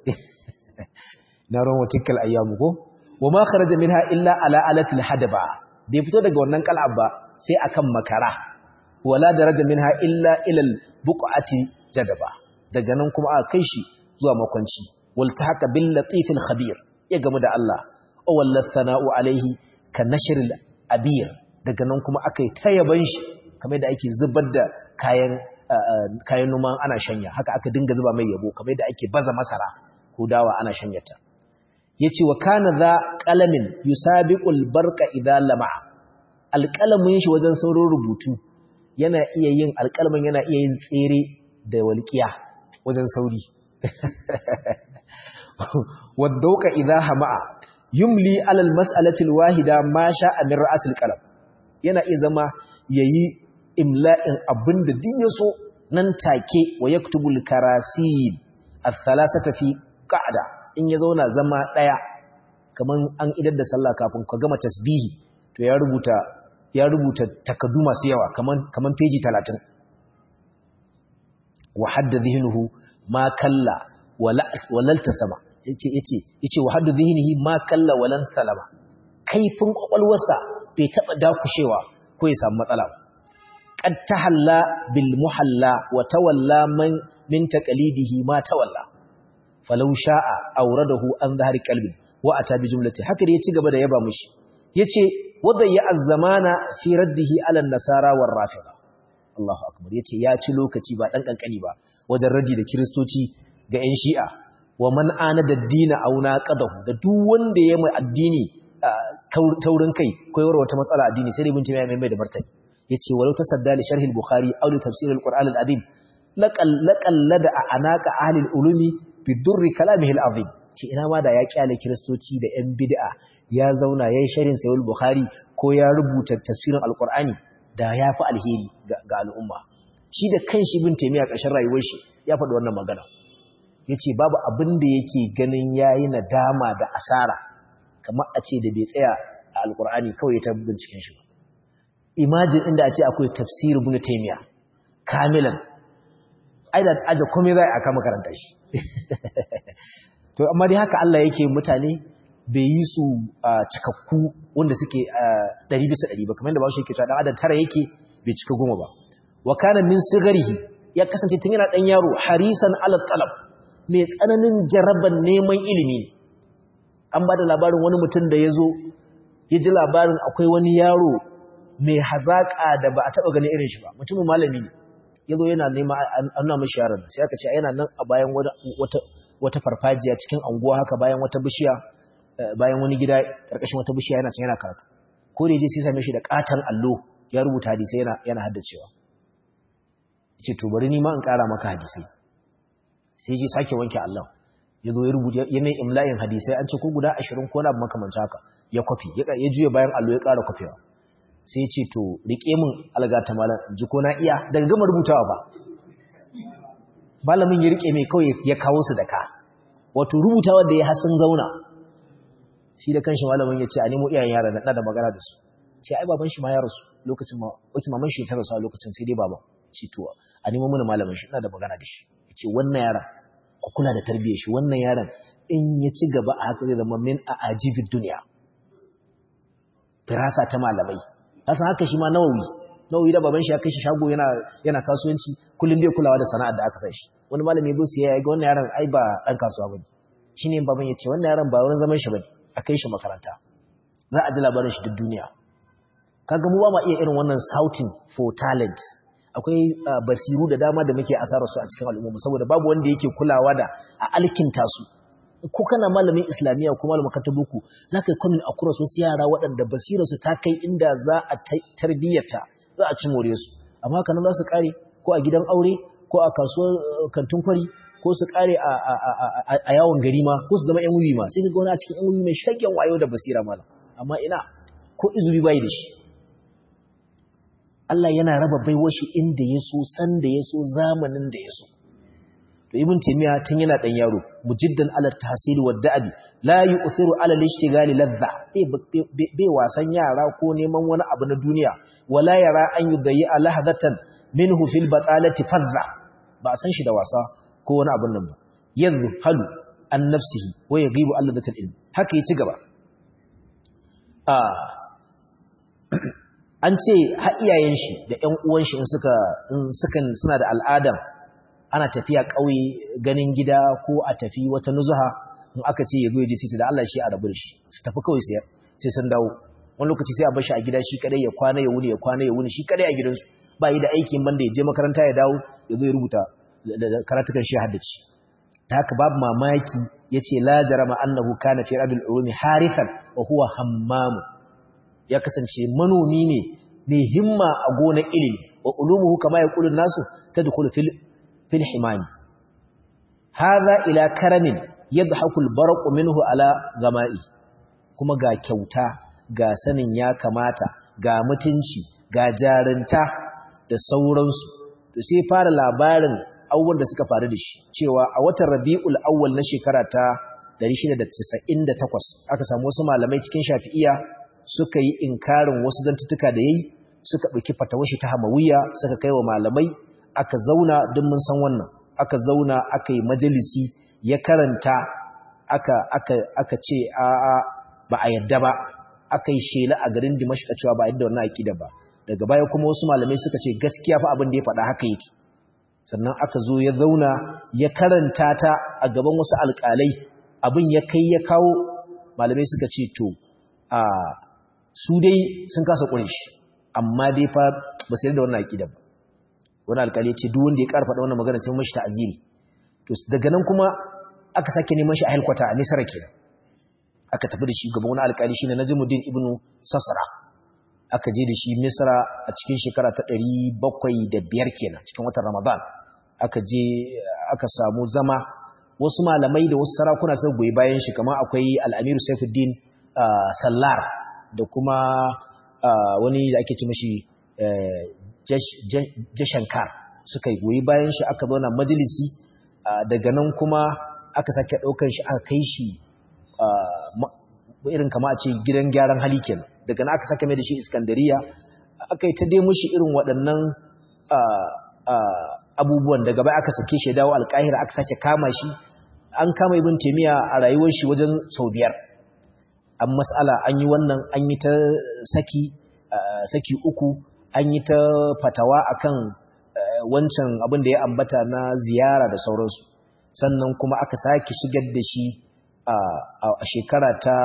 na ran watikal ayyamu ko wa ma kharaja minha illa ala alatil hadaba bai fito daga wannan kal'ab ba sai akan makara wala daraja minha illa ila al buqati jadaba daga nan kuma aka kai shi zuwa makwanci wal tahaka bil latif al khabir ya gamu da Allah aw wallat sana'u alaihi ka nashr al abir daga nan kuma aka yi tayaban shi kamar da ake zubar da kayan kayan noma ana shanya haka aka dinga zuba mai yabo kamar da ake baza masara ko dawa ana shanyata yace wa kana za qalamin yusabiqul barqa idha lama alqalamin shi wajen saurin rubutu yana iya yin alqalamin yana iya yin tsere da walqiya wajen sauri wadauka idha hama'a yumli alal mas'alati alwahida ma sha'a min ra'sil qalam yana iya zama yayi imla'in abinda duk yaso nan take wa yaktubul karasid al-thalathata fi qa'da in ya zauna zama ɗaya kamar an idar da sallah kafin ka gama tasbihi to ya rubuta ya rubuta takaddu masu yawa kaman kaman peji 30 wa hadda dhihnuhu ma kalla walal tasama yace yace yace wa hadda dhihnihi ma kalla walan salama kaifin kwakwalwarsa bai taba dakushewa ko ya samu matsala ba qad tahalla bil muhalla wa tawalla man min taqlidihi ma tawalla falau sha'a auradahu an zahari qalbin wa ata bi jumlati haka da ya ci gaba da yaba mushi yace wadayya az-zamana fi raddihi ala an-nasara war rafida Allahu akbar yace ya ci lokaci ba dan kankani ba wajen raddi da kristoci ga ƴan shi'a wa man ana da dina auna qadahu da duk wanda ya mai addini taurin kai ko yawar wata matsala addini sai ibn taymiya mai mai da martani yace walau tasadda li sharh al-bukhari aw li tafsir al-qur'an al-azim laqal laqallada anaka ahli al-ulumi bi durri kalamihi al-azim ce ina ma da ya kyale kristoci da yan bid'a ya zauna yayin sharhin sahih al-bukhari ko ya rubuta tafsirin al-qur'ani da ya fi alheri ga al'umma shi da kanshi ibn taymiya ƙarshen rayuwar shi ya faɗi wannan magana yace babu abin da yake ganin yayi nadama da asara kamar a ce da bai tsaya a alkur'ani kawai ta binciken shi ba imagine inda a ce akwai tafsir ibn taymiya kamilan ai da aje komai zai aka makaranta shi to amma dai haka Allah yake mutane bai yi su cikakku wanda suke 100 bisa 100 ba kamar da ba shi yake cewa dan adam tara yake bai cika goma ba wa kana min sigarihi ya kasance tun yana dan yaro harisan ala talab mai tsananin jaraban neman ilimi ne an ba da labarin wani mutum da ya zo ya ji labarin akwai wani yaro mai hazaƙa da ba a taɓa ganin irin shi ba mutumin malami ne ya zo yana nema an nuna mashi yaron sai aka ce yana nan a bayan wata farfajiya cikin anguwa haka bayan wata bishiya bayan wani gida ƙarƙashin wata bishiya yana can yana karatu ko da je sai same shi da ƙaton allo ya rubuta hadisai yana yana haddacewa ce to bari ni ma in ƙara maka hadisai sai ji sake wanke Allah ya zo ya rubuta ya mai imla'in hadisai an ce ko guda ashirin ko na makamanci haka ya kwafi ya juya bayan allo ya ƙara kwafewa sai ya ce to riƙe min algata malam ji ko na iya daga gama rubutawa ba malamin ya riƙe mai kawai ya kawo su da ka wato rubutawa da ya hasin zauna shi da kanshi malamin ya ce a nemo iyayen yaran na da magana da su ce ai baban shi ma ya rasu lokacin ma waki maman shi ta rasu a lokacin sai dai baban shi to a nemo mana malamin shi ina da magana da shi ce wannan yaran ku kula da tarbiyyar shi wannan yaron in ya ci gaba a haka zai zama min a ajibin duniya firasa ta malamai kasan haka shi ma nawawi nawawi da baban shi ya kai shi shago yana yana kasuwanci kullum bai kulawa da sana'ar da aka sa shi wani malami bai su ya ga wannan yaron ai ba dan kasuwa bane shine baban ya ce wannan yaron ba wurin zaman shi bane a kai shi makaranta za a ji labarin shi duk duniya kaga mu ba ma iya irin wannan shouting for talent akwai basiru da dama da muke asarar su a cikin al'umma saboda babu wanda yake kulawa da a alkinta su ko kana malamin islamiyya ko malamin katabuku zaka yi komin akura su yara waɗanda basira su ta kai inda za a tarbiyyata za a ci more su amma kanan za su kare ko a gidan aure ko a kasuwar kantin kwari ko su kare a yawon gari ma ko su zama yan wuyi ma sai ka ga wani a cikin yan wuyi mai shagen wayo da basira malam amma ina ko izuri bai da shi Allah yana raba baiwar shi inda ya so san da ya so zamanin da ya so to ibn taymiya tun yana dan yaro mujiddan ala tahsil wa da'bi la yu'thiru ala al-ishtigali ladha bai wasan yara ko neman wani abu na duniya wala yara an yudayyi lahdatan minhu fil batalati fadha ba san shi da wasa ko wani abun nan ba yadhhalu an nafsihi wa yaghibu alladatul ilm haka ya ci gaba ah an ce har iyayen shi da ƴan uwan shi in suka in sukan suna da al'adar ana tafiya ƙauye ganin gida ko a tafi wata nuzuha in aka ce ya zo ya je sai da Allah shi a rabu da shi su tafi kawai sai sai sun dawo wani lokaci sai a bar shi a gida shi kadai ya kwana ya wuni ya kwana ya wuni shi kadai a gidansu ba yi da aikin banda ya je makaranta ya dawo ya zo ya rubuta karatukan shi haddaci ta haka babu mamaki yace la jarama annahu kana fi rabil ulumi harithan wa huwa hammamu ya kasance manomi ne mai himma a gonar ilimi wa ulumuhu kama ya kulun nasu tadkhulu fil fil himani hadha ila karamin yadhaku albarq minhu ala gama'i kuma ga kyauta ga sanin ya kamata ga mutunci ga jarinta da sauransu to sai fara labarin abubuwan da suka faru da shi cewa a watan rabi'ul awwal na shekara ta 698 aka samu wasu malamai cikin shafi'iya suka yi inkarin wasu zantutuka da yayi suka ɗauki fatawashi ta hamawiya suka kai wa malamai aka zauna duk mun san wannan aka zauna aka yi majalisi ya karanta aka aka aka ce a a ba a yadda ba aka yi shela a garin Dimashq cewa ba yadda wannan aqida ba daga baya kuma wasu malamai suka ce gaskiya fa abin da ya faɗa haka yake sannan aka zo ya zauna ya karanta ta a gaban wasu alƙalai abin ya kai ya kawo malamai suka ce to a su dai sun kasa ƙurin shi amma dai fa ba su da wannan aƙida ba wani alƙali ce duk wanda ya ƙarfa da wannan magana sai mashi ta'aziri to daga nan kuma aka sake neman shi a helkwata a Misra kenan aka tafi da shi gaban wani alƙali shine Najmuddin ibn Sasra aka je da shi Misra a cikin shekara ta 705 kenan cikin watan Ramadan aka je aka samu zama wasu malamai da wasu sarakuna sun goyi bayan shi kamar akwai Al-Amiru Saifuddin Sallar da kuma wani da ake ce mashi Jashankar suka goyi bayan shi aka zauna majalisi daga nan kuma aka sake ɗaukar shi aka kai shi irin kama a ce gidan gyaran hali kenan daga nan aka sake mai da shi iskandariya aka yi ta dai mushi irin waɗannan abubuwan daga bai aka sake shi dawo alƙahira aka sake kama shi an kama ibn taimiyya a rayuwar shi wajen sau biyar an mas'ala an yi wannan an yi ta saki saki uku an yi ta fatawa akan wancan abin da ya ambata na ziyara da sauransu sannan kuma aka sake shigar da shi a shekara ta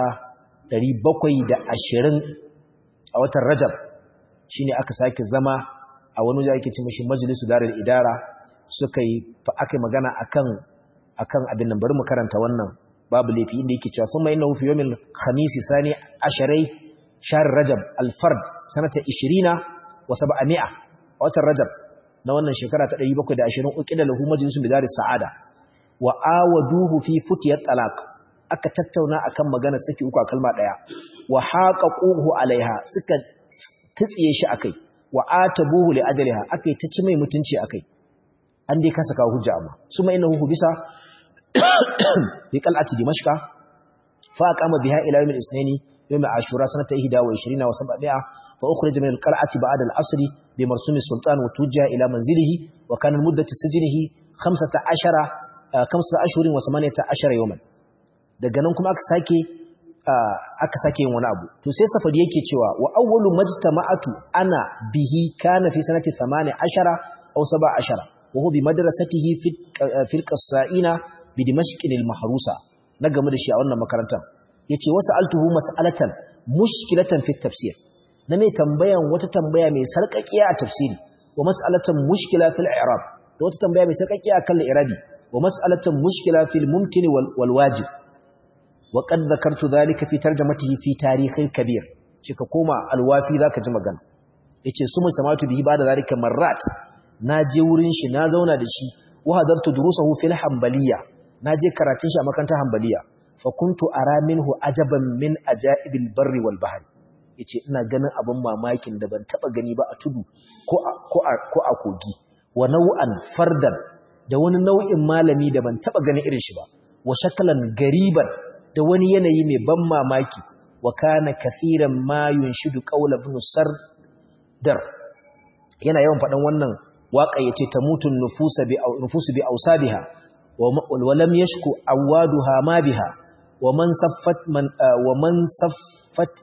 720 a watan Rajab shine aka sake zama a wani wajen ake ce mashi majalisu darul idara suka yi aka magana akan akan abin nan bari mu karanta wannan babu laifi inda yake cewa kuma innahu fi yawmil khamis sani asharai shahr rajab al-fard sanata 20 wa 700 a watan rajab na wannan shekara ta 720 uqida lahu majlisun bidar sa'ada wa awaduhu fi futiyat talaq aka tattauna akan magana saki uku a kalma daya wa haqaquhu alaiha suka tsiye shi akai wa atabuhu li ajliha akai ta ci mai mutunci akai an dai kasa kawo hujja amma suma innahu bisa fi qal'ati dimashqa fa aqama biha ila yawm al-ithnain yawm ashura sanata 21 wa 700 fa ukhrija min al-qal'ati ba'da al-asr bi marsum sultan wa tujja ila manzilihi wa kana muddatu sijnihi 15 15 ashhurin wa 18 yawman daga nan kuma aka sake aka sake yin wani abu to sai safari yake cewa wa awwalu majtama'atu ana bihi kana fi sanati 18 aw 17 wa huwa bi madrasatihi fi al-qassa'ina bi dimashqin al-mahrusa na game da shi a wannan makarantar yace wasu altuhu mas'alatan mushkilatan fi tafsir na mai tambayan wata tambaya mai sarkakiya a tafsiri wa mas'alatan mushkila fil i'rab da wata tambaya mai sarkakiya kan al-i'rabi wa mas'alatan mushkila fil mumkin wal wajib wa qad dhakartu dhalika fi tarjamatihi fi tarikhin kabir cika koma alwafi zaka ji magana yace sumu samatu bihi ba da zalika marrat na je wurin shi na zauna da shi wa hadartu durusahu fil hanbaliya na je karatun shi a makarantar hanbaliya fa kuntu ara minhu ajaban min ajaibil barri wal bahri yace ina ganin abin mamakin da ban taba gani ba a tudu ko a ko a ko a kogi wa nau'an fardan da wani nau'in malami da ban taba ganin irin shi ba wa shakalan gariban da wani yanayi mai ban mamaki wa kana kathiran ma yunshidu qawla ibn sardar yana yawan faɗan wannan waka yace tamutun nufusa bi nufusu bi ausabiha wa lam yashku awaduha ma biha wa man saffat man wa man saffat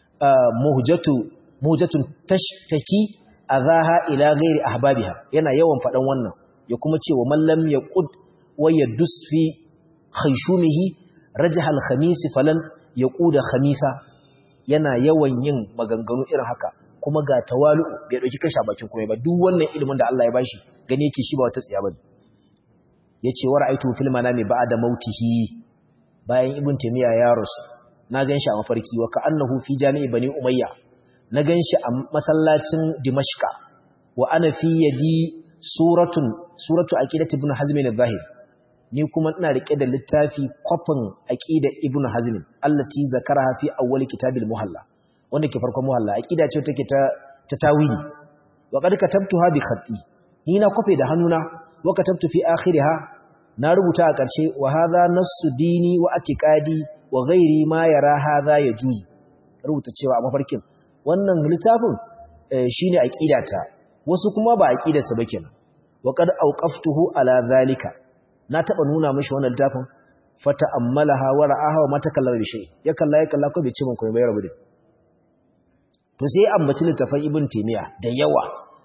muhjatu muhjatun tashtaki azaha ila ghairi ahbabiha yana yawan faɗan wannan ya kuma ce wa man lam yaqud wa yadus fi khayshumihi rajahal khamisi falan yaquda khamisa yana yawan yin maganganu irin haka kuma ga tawalu bai dauki kasha bakin kuma ba duk wannan ilimin da Allah ya bashi gane yake shi ba wata tsiya bane yace wa ra'aytu fil manami ba'da mautihi bayan ibn taymiya ya rasu na ganshi a mafarki wa ka'annahu fi jami'i bani umayya na ganshi a masallacin dimashqa wa ana fi yadi suratun suratu aqidati ibn hazm al-zahir ni kuma ina rike da littafi kwafin aqida ibn hazm allati zakaraha fi awwal kitabil muhalla wanda ke farkon muhalla aqida ce take ta ta tawili wa qad katabtuha bi khatti ni na kwafe da hannuna wa katabtu fi akhiriha na rubuta a ƙarshe wa hadha nassu dini wa atiqadi wa ghairi ma yara hadha yajuz rubuta cewa a mafarkin wannan littafin shine aqidata wasu kuma ba aqidarsa ba kenan wa qad awqaftuhu ala zalika na taba nuna mishi wannan littafin fata ammalaha wa ra'aha wa matakallar bi shay ya kalla ya kalla ko bai ce min komai bai rabu da to sai ambaci littafin ibn taymiya da yawa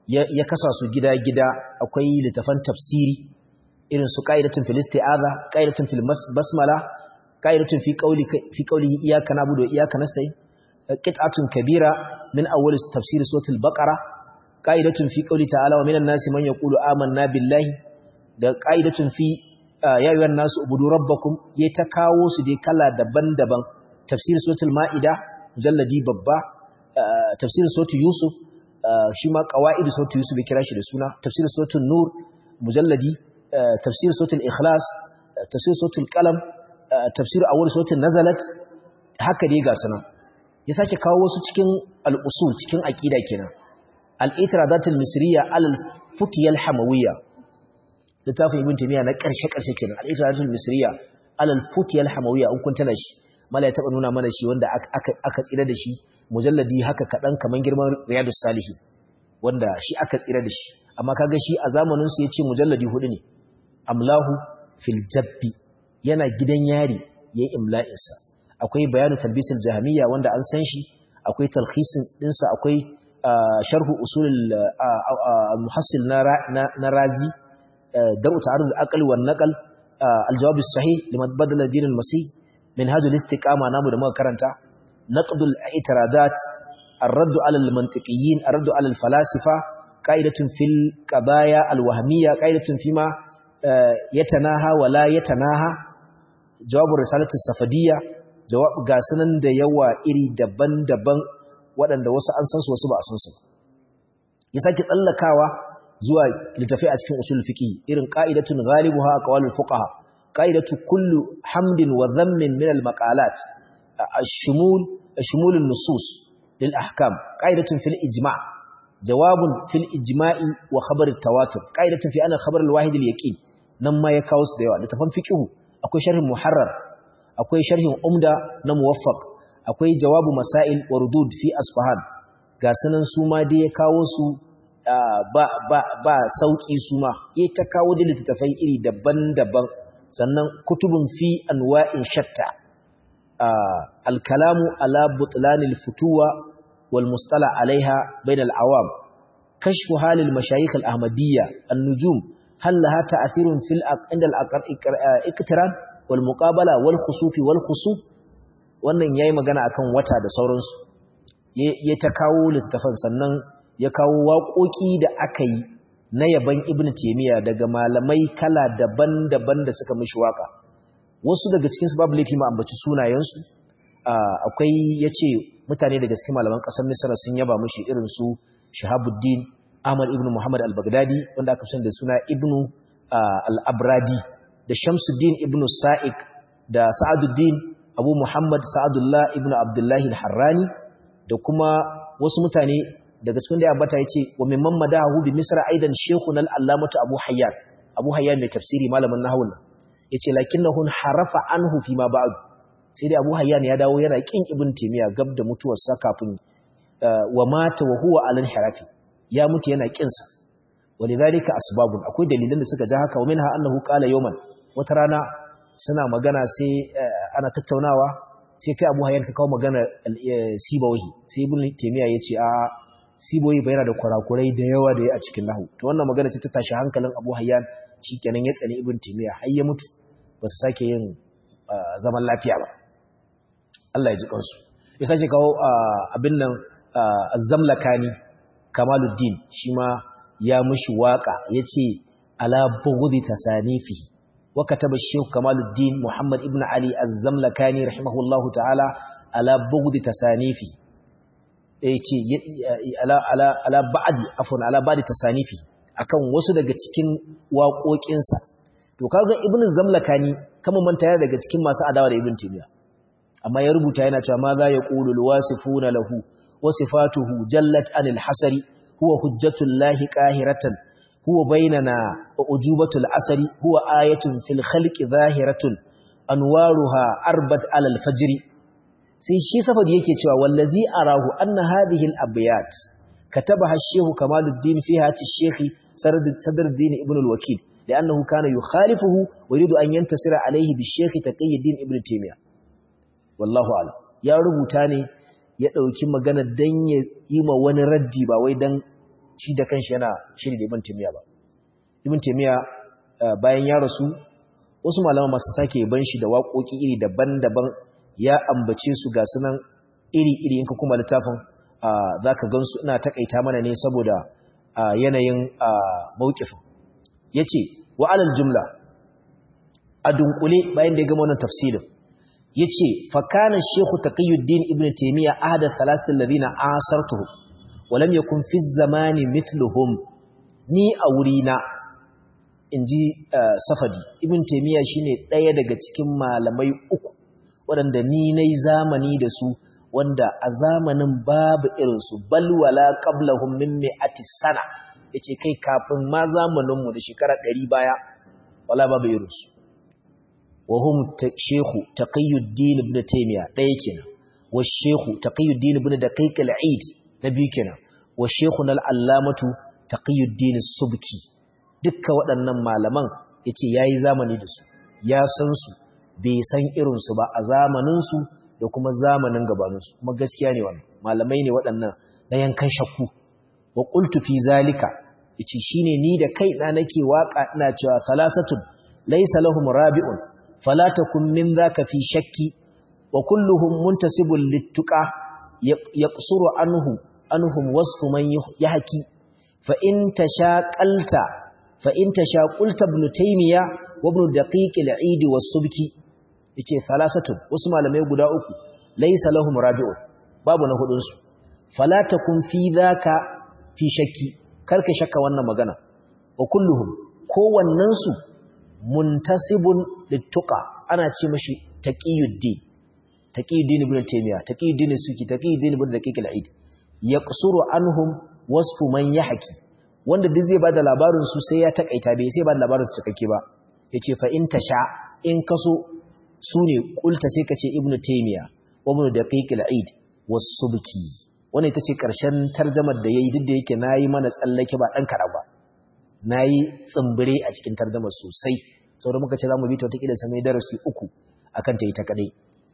ya kasa su gida-gida akwai littafan tafsiri irin su qa'idatun fil isti'aza qa'idatun fil basmala qa'idatun fi qawli fi qawli iyyaka na'budu wa iyyaka nasta'in qit'atun kabira min awwal tafsir suratul baqara qa'idatun fi qawli ta'ala wa minan nasi man yaqulu amanna billahi da qa'idatun fi ya ayyuhan nasu ubudu rabbakum ya ta kawo su dai kala daban-daban tafsir suratul ma'ida mujalladi babba tafsir suratul yusuf shi ma qawaid suratul yusuf ya kira shi da suna tafsir suratul nur mujalladi tafsir suratul ikhlas tafsir suratul qalam tafsir awwal suratul nazalat haka dai ga sanan ya sake kawo wasu cikin al-usul cikin aqida kenan al-itiradatul misriya al-futiyal hamawiyya littafin ibn taymiya na karshe karshe kenan al-itiradatul misriya al-futiyal hamawiyya in kun tana shi mala ya taba nuna mana shi wanda aka aka tsira da shi mujalladi haka kadan kaman girman riyadus salihin wanda shi aka tsira da shi amma kaga shi a zamanin su yace mujalladi hudu ne amlahu fil jabbi yana gidan yari yayin imla'in sa akwai bayanu talbisul jahmiya wanda an san shi akwai talkhisin dinsa akwai sharhu usulul muhassil na razi daru ta'arud al-aql wan naql al-jawab as-sahih liman badala din al-masih منهاج الاستقامة نامو da muka karanta naqdul i'tiradat الرد على المنطقيين الرد على الفلاسفة قاعدة في القضايا الوهمية قاعدة فيما يتناهى ولا يتناهى جواب الرسالة السفدية جواب غاسنن da yawa iri daban-daban waɗanda wasu an san su wasu ba a san su ya sake tsallakawa zuwa littafai a cikin usul fiqi irin qa'idatun ghalibuha aqwalul fuqaha قاعدة كل حمد وذم من المقالات الشمول شمول النصوص للأحكام قاعدة في الإجماع جواب في الإجماع وخبر التواتر قاعدة في أن خبر الواحد اليقين نما يكاوس ديوا لتفهم فقه أكوي شرح محرر أكوي شرح أمدى نموفق أكوي جواب مسائل وردود في أصفهان غاسنن سوما دي يكاوسو ba ba ba sauki suma yayi ta kawo da littafai iri daban-daban sannan kutubun fi anwa'in shatta al-kalamu ala butlanil futuwa wal mustala alaiha bainal awam kashfu halil mashayikh al-ahmadiyya an-nujum hal laha ta'thirun fil inda al-iqtiran wal muqabala wal khusufi wal khusuf wannan yayi magana akan wata da sauransu ya ta kawo littafan sannan ya kawo waƙoƙi da aka yi na yaban ibn taymiya daga malamai kala daban-daban da suka mishi waka wasu daga cikin su babu laifi ma ambaci sunayensu akwai yace mutane daga cikin malaman kasar misra sun yaba mishi irin su shahabuddin ahmad ibn muhammad al-baghdadi wanda aka fi da suna ibn al-abradi da shamsuddin ibn sa'ik da sa'aduddin abu muhammad sa'adullah ibn abdullahi al-harrani da kuma wasu mutane daga cikin da ya ambata yace wa mimman madahu bi misra aidan shaykhun al-allamatu abu hayyan abu hayyan mai tafsiri malamin nahwu yace lakinnahu harafa anhu fi ma ba'd sai dai abu hayyan ya dawo yana kin ibn timiya gab da mutuwar sa kafin wa mata wa huwa alal harafi ya mutu yana kin sa walidhalika asbabun akwai dalilan da suka ja haka wa minha annahu qala yawman wata rana suna magana sai ana tattaunawa sai kai abu hayyan ka kawo magana sibawahi sai ibn timiya yace a siboyi bai yana da kurakurai da yawa da ya a cikin nahu to wannan magana ce ta tashi hankalin Abu Hayyan shikenan ya tsani Ibn Taymiyyah har ya mutu ba su sake yin zaman lafiya ba Allah ya ji kansu ya sake kawo abin nan Az-Zamlakani Kamaluddin shi ma ya mushi waka yace ala bughdi tasanifi wa kataba Sheikh Kamaluddin Muhammad ibn Ali Az-Zamlakani rahimahullahu ta'ala ala bughdi tasanifi ce ala ba'adi afon ala ba'adi tasanifi akan wasu daga cikin waƙoƙinsa to kaga ibn zamlakani kama manta ya daga cikin masu adawa da ibn timiya amma ya rubuta yana cewa ma za ya qulu alwasifuna lahu wa sifatuhu jallat anil hasari huwa hujjatul lahi qahiratan huwa bainana wa ujubatul asari huwa ayatun fil khalqi zahiratun anwaruha arbat alal fajri sai shi safadi yake cewa wallazi arahu anna hadhihi al-abyat katabaha ash-shaykh Kamaluddin fi hati ash-shaykh Sadruddin ibn al-Wakil li'annahu kana yukhalifuhu wa yuridu an yantasira alayhi bi-shaykh Taqiyuddin ibn Taymiyyah wallahu a'lam ya rubuta ne ya dauki magana dan ya yi ma wani raddi ba wai dan shi da kanshi yana shiri da ibn taymiya ba ibn taymiya bayan ya rasu wasu malaman masu sake ban shi da waƙoƙi iri daban-daban ya ambace su ga sunan iri-iri in ka kuma littafin za ka gansu ina takaita mana ne saboda yanayin mawukifin ya ce wa'alal jumla a dunkule bayan da ya gama wannan tafsirin ya ce fakanan shehu taƙayyuddin ibn taimiyya ahadar salasin lalina asartuhu walam ya kun fi zamani mithluhum ni a wurina in ji safadi ibn taimiyya shine ɗaya daga cikin malamai uku waɗanda ni na zamani da su wanda a zamanin babu irinsu balwala qablahum min mi'ati sana yace kai kafin ma zamaninmu da shekara ɗari baya wala babu irinsu wa hum shehu taqiyuddin ibn taymiya ɗaya kenan wa shehu taqiyuddin ibn daqiq al-eid na biyu kenan wa shehun al-allamatu taqiyuddin subki dukka waɗannan malaman yace yayi zamani da su ya san su bai san irinsu ba a zamaninsu da kuma zamanin gabaninsu kuma gaskiya ne wannan malamai ne waɗannan na yankan shakku wa qultu fi zalika yace shine ni da kai na nake waka ina cewa salasatun laysa lahum rabi'un fala takun min zaka fi shakki wa kulluhum muntasibun littuqa yaqsuru anhu anhum wasfu man yahki fa in tashaqalta fa in tashaqulta ibn taymiya wa ibn daqiq al-eid was-subki yace salasatun wasu malamai guda uku laysa lahum rabi'un babu na hudun su fala takun fi dhaka fi shakki karka shakka wannan magana wa kulluhum kowannen su muntasibun littuqa ana ce mashi taqiyuddin taqiyuddin ibn taymiya taqiyuddin suki taqiyuddin ibn daqiq al-eid yaqsuru anhum wasfu man yahki wanda duk zai bada labarin su sai ya takaita bai sai bada labarin su cikakke ba yace fa in tasha in kaso su ne kulta sai ka ce ibn taimiya wabin da kaikil aid wasu biki wani ita ce ƙarshen tarjamar da ya yi duk da yake na yi mana tsallake ba ɗan kara ba na yi tsimbire a cikin tarjamar sosai sau da muka ce za mu bi ta watakila samai darasi uku a kan ta yi ta kaɗai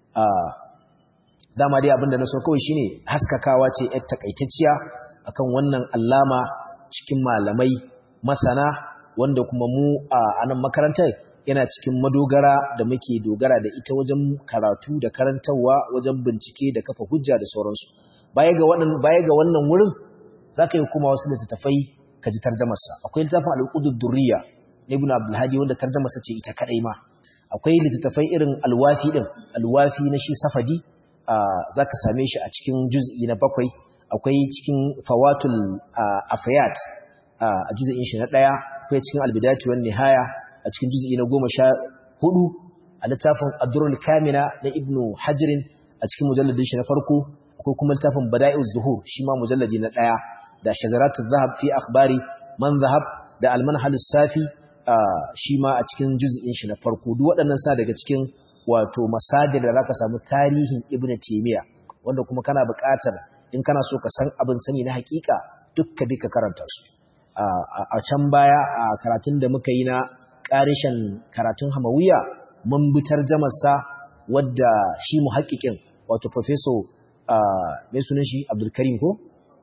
dama dai abinda na so kawai shine haskakawa ce yar takaitacciya akan wannan allama cikin malamai masana wanda kuma mu a nan makarantar yana cikin madogara da muke dogara da ita wajen karatu da karantarwa wajen bincike da kafa hujja da sauransu baya ga wannan baya ga wannan wurin zaka yi kuma wasu littattafai ka ji tarjumarsa akwai littafin al-qudud durriya na ibn abdul hadi wanda tarjumarsa ce ita kadai ma akwai littattafai irin alwafi din alwafi na shi safadi zaka same shi a cikin juz'i na bakwai akwai cikin fawatul afiyat a juz'in shi na daya akwai cikin albidati wan nihaya a cikin juz'i na goma sha hudu a littafin adurul kamina na ibnu hajirin a cikin mujalladin shi na farko akwai kuma littafin bada'i'uz zuhur shi ma mujalladi na daya da shazaratul zahab fi akhbari man zahab da almanhal safi shi ma a cikin juz'in shi na farko duk waɗannan sa daga cikin wato masadir da zaka samu tarihin ibnu taymiya wanda kuma kana buƙatar in kana so ka san abin sani na hakika dukka duka karanta su a can baya a karatun da muka yi na ƙarishin karatun hamawiya mun bi tarjamarsa wadda shi muhaƙiƙin wato professor mai sunan shi abdulkarim ko?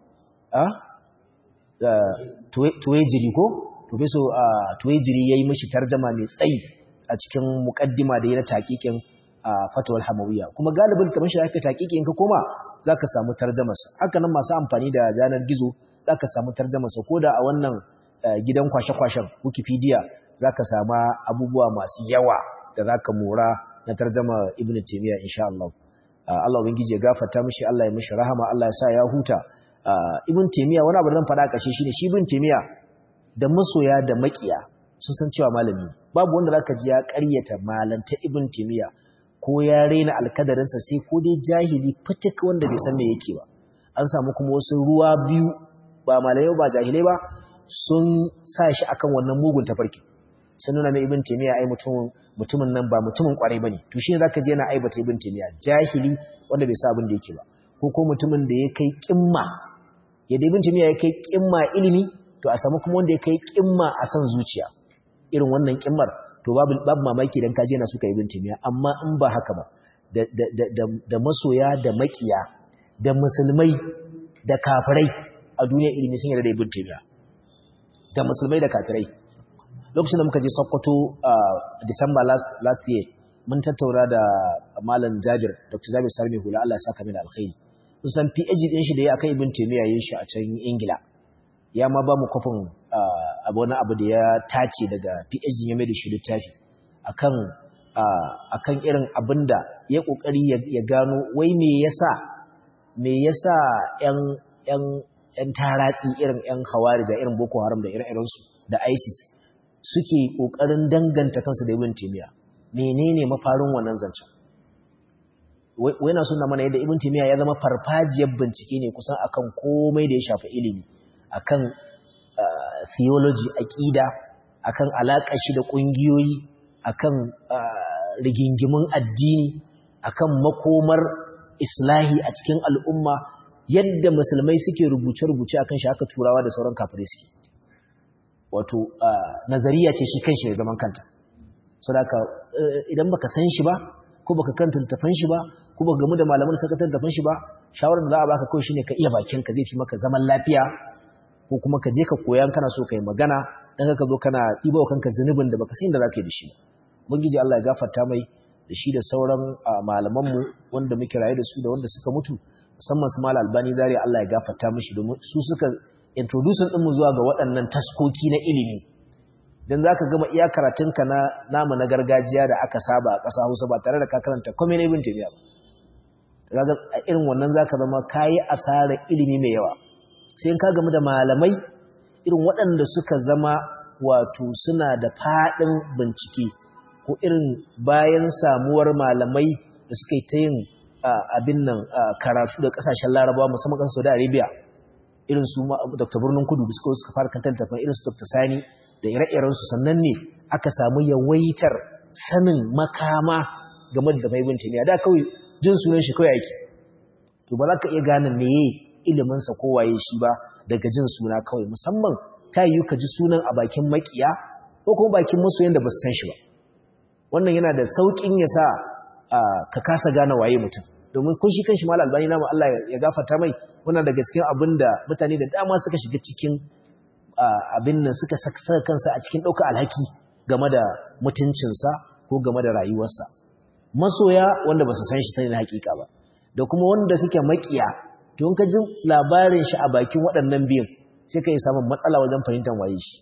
tuwejiri ko? professor tuwejiri ya yi mashi tarjama mai tsayi a cikin muƙaddima da ya na taƙiƙin fatawar hamawiya kuma galibin kamar shi aka taƙiƙin ka koma za ka samu tarjamarsa haka nan masu amfani da janar gizo za ka samu tarjamarsa ko da a wannan gidan kwashe-kwashen wikipedia za ka sama abubuwa masu yawa da za ka mora na tarjama ibn taimiyya insha Allah. Allah ubangiji ya gafarta mishi Allah ya mishi rahama Allah ya sa ya huta ibn taimiyya wani abu da zan faɗa ƙarshe shine shi ibn taimiyya da masoya da makiya sun san cewa malami babu wanda zaka ji ya ƙaryata malanta ibn taimiyya ko ya raina alkadarinsa sai ko dai jahili fitik wanda bai san me yake ba an samu kuma wasu ruwa biyu ba malamai ba jahilai ba sun sa shi akan wannan mugun tafarki sun nuna mai ibn taymiya ai mutumin mutumin nan ba mutumin kwarai bane to shine zaka je yana aibata ibn taymiya jahili wanda bai sa abin da yake ba ko ko mutumin da ya kai kimma yadda ibn taymiya ya kai kimma ilimi to a samu kuma wanda ya kai kimma a san zuciya irin wannan kimmar to babu babu mamaki dan kaje na suka ibn taymiya amma in ba haka ba da da da da masoya da makiya da musulmai da kafirai a duniya ilimi sun yarda da ibn taymiya da musulmai da kafirai lokacin da muka je Sokoto a December last last year mun tattauna da malam Jabir Dr. Jabir Sarmi Hula Allah ya saka mai alkhairi kun san PhD din shi da ya akan ibn taymiya yin shi a can Ingila ya ma ba mu kofin abu wani abu da ya tace daga PhD ya mai da shi littafi akan akan irin abinda ya kokari ya gano wai me yasa me yasa ƴan ƴan ƴan taratsi irin ƴan khawarija irin Boko Haram da ire-iren su da ISIS suke kokarin danganta kansu da Ibn Taymiyyah menene mafarin wannan zancen wai na sunna mana yadda Ibn Taymiyyah ya zama farfajiyar bincike ne kusan akan komai da ya shafi ilimi akan theology aqida akan alaƙar shi da ƙungiyoyi akan rigingimin addini akan makomar islahi a cikin al'umma yadda musulmai suke rubuce-rubuce akan shi haka turawa da sauran kafirai suke wato nazariya ce shi kanshi ya zaman kanta so da idan baka san shi ba ko baka kanta littafan shi ba ko baka gamu da malaman da suka littafan shi ba shawarar da za a baka kawai shine ka iya bakin ka zai fi maka zaman lafiya ko kuma ka je ka koyan kana so kai magana dan ka zo kana ɗiba kanka zunubin da baka san da zaka yi da shi ubangiji Allah ya gafarta mai da shi da sauran malamanmu wanda muke raye da su da wanda suka mutu musamman su mal albani zari Allah ya gafarta mishi domin su suka introduce din mu zuwa ga waɗannan taskoki na ilimi dan zaka gama iya karatunka na namu na gargajiya da aka saba a ƙasa Hausa ba tare da ka karanta komai na ibn Taymiyyah ba kaga a irin wannan zaka zama kayi asarar ilimi mai yawa sai in ka gamu da malamai irin waɗanda suka zama wato suna da faɗin bincike ko irin bayan samuwar malamai da suka yi ta yin abin nan karatu da kasashen larabawa musamman kan saudi arabia irin su dr birnin kudu da suka suka fara kantar tafan irin su dr sani da ire-irensu sannan ne aka samu yawaitar sanin makama game da zama ibn taymiya da kawai jin sunan shi kawai aiki to ba za ka iya gane meye iliminsa ko waye shi ba daga jin suna kawai musamman ta yi ka ji sunan a bakin makiya ko kuma bakin masoyan da ba su san shi ba wannan yana da sauƙin ya sa ka kasa gane waye mutum domin kun shi kanshi mal albani namu Allah ya gafarta mai wannan daga cikin abin da mutane da dama suka shiga cikin abin nan suka saka kansa a cikin ɗaukar alhaki game da mutuncinsa ko game da rayuwarsa masoya wanda ba su san shi sani na hakika ba da kuma wanda suke makiya to in ka ji labarin shi a bakin waɗannan biyun sai ka yi samun matsala wajen fahimtar waye shi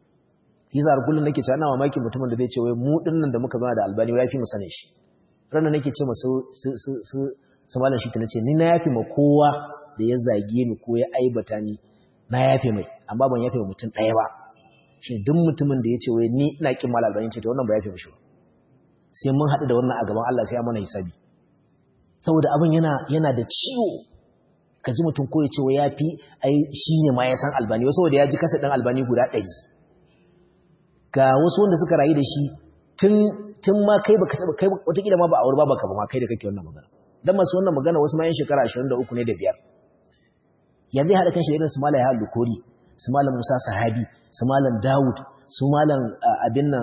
yasa har kullun nake cewa ina mamakin mutumin da zai ce wai mu dinnan da muka zama da albani ya fi mu sane shi ranar nake ce masu su su su su malam shi ta nace ni na yafi ma kowa da ya zage ni ko ya aibata ni na yafe mai amma ban yafe mutum ɗaya ba shi duk mutumin da ya ce wai ni ina kin malam albani ce to wannan ba yafe mishi ba sai mun haɗu da wannan a gaban Allah sai ya mana hisabi saboda abin yana yana da ciwo ka ji mutum ko ya ce wai yafi ai shi ne ma ya san albani wasu saboda ya ji kasa ɗan albani guda ɗari ga wasu wanda suka rayu da shi tun tun ma kai baka taba kai wataƙila ma ba a ba baka ba ma kai da kake wannan magana dan masu wannan magana wasu ma yan shekara 23 ne da biyar ya zai haɗa kanshi irin su malam ya lukori su malam musa sahabi su malam dawud su malam abin nan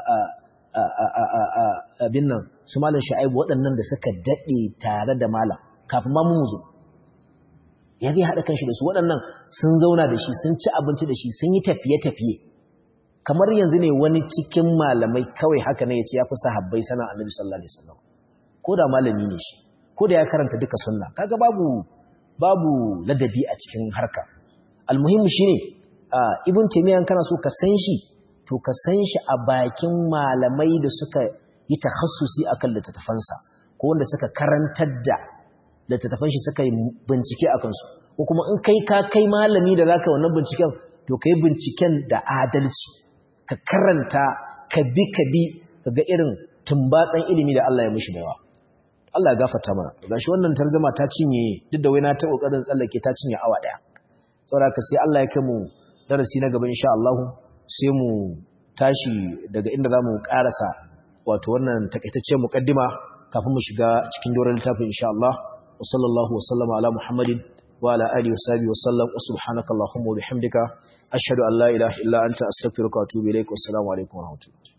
abin nan su malam shu'aibu waɗannan da suka daɗe tare da malam kafin ma mu zo ya zai haɗa kanshi da su waɗannan sun zauna da shi sun ci abinci da shi sun yi tafiye-tafiye kamar yanzu ne wani cikin malamai kawai haka ne ya ce ya fi sahabbai sana annabi sallallahu alaihi wasallam ko da malami ne shi ko da ya karanta duka sunna kaga babu babu ladabi a cikin harka almuhimmi shine ibn taymiyyah kana so ka san shi to ka san shi a bakin malamai da suka yi takhassusi akan littattafansa ko wanda suka karantar da littattafan shi suka yi bincike akan su ko kuma in kai ka kai malami da zaka wannan binciken to kai binciken da adalci ka karanta ka bi ka bi kaga irin tumbatsan ilimi da Allah ya mishi baiwa Allah ya gafarta mana gashi wannan tarjuma ta cinye duk da wai na ta kokarin tsallake ta cinye awa daya saboda ka sai Allah ya kai mu darasi na gaba insha Allah sai mu tashi daga inda zamu karasa wato wannan takaitaccen mukaddima kafin mu shiga cikin doron littafin insha Allah wa sallallahu wa sallama ala Muhammadin wa ala alihi wa sahbihi wa sallam wa subhanakallahumma wa bihamdika ashhadu an la ilaha illa anta astaghfiruka wa atubu ilaik wa assalamu alaikum wa rahmatullahi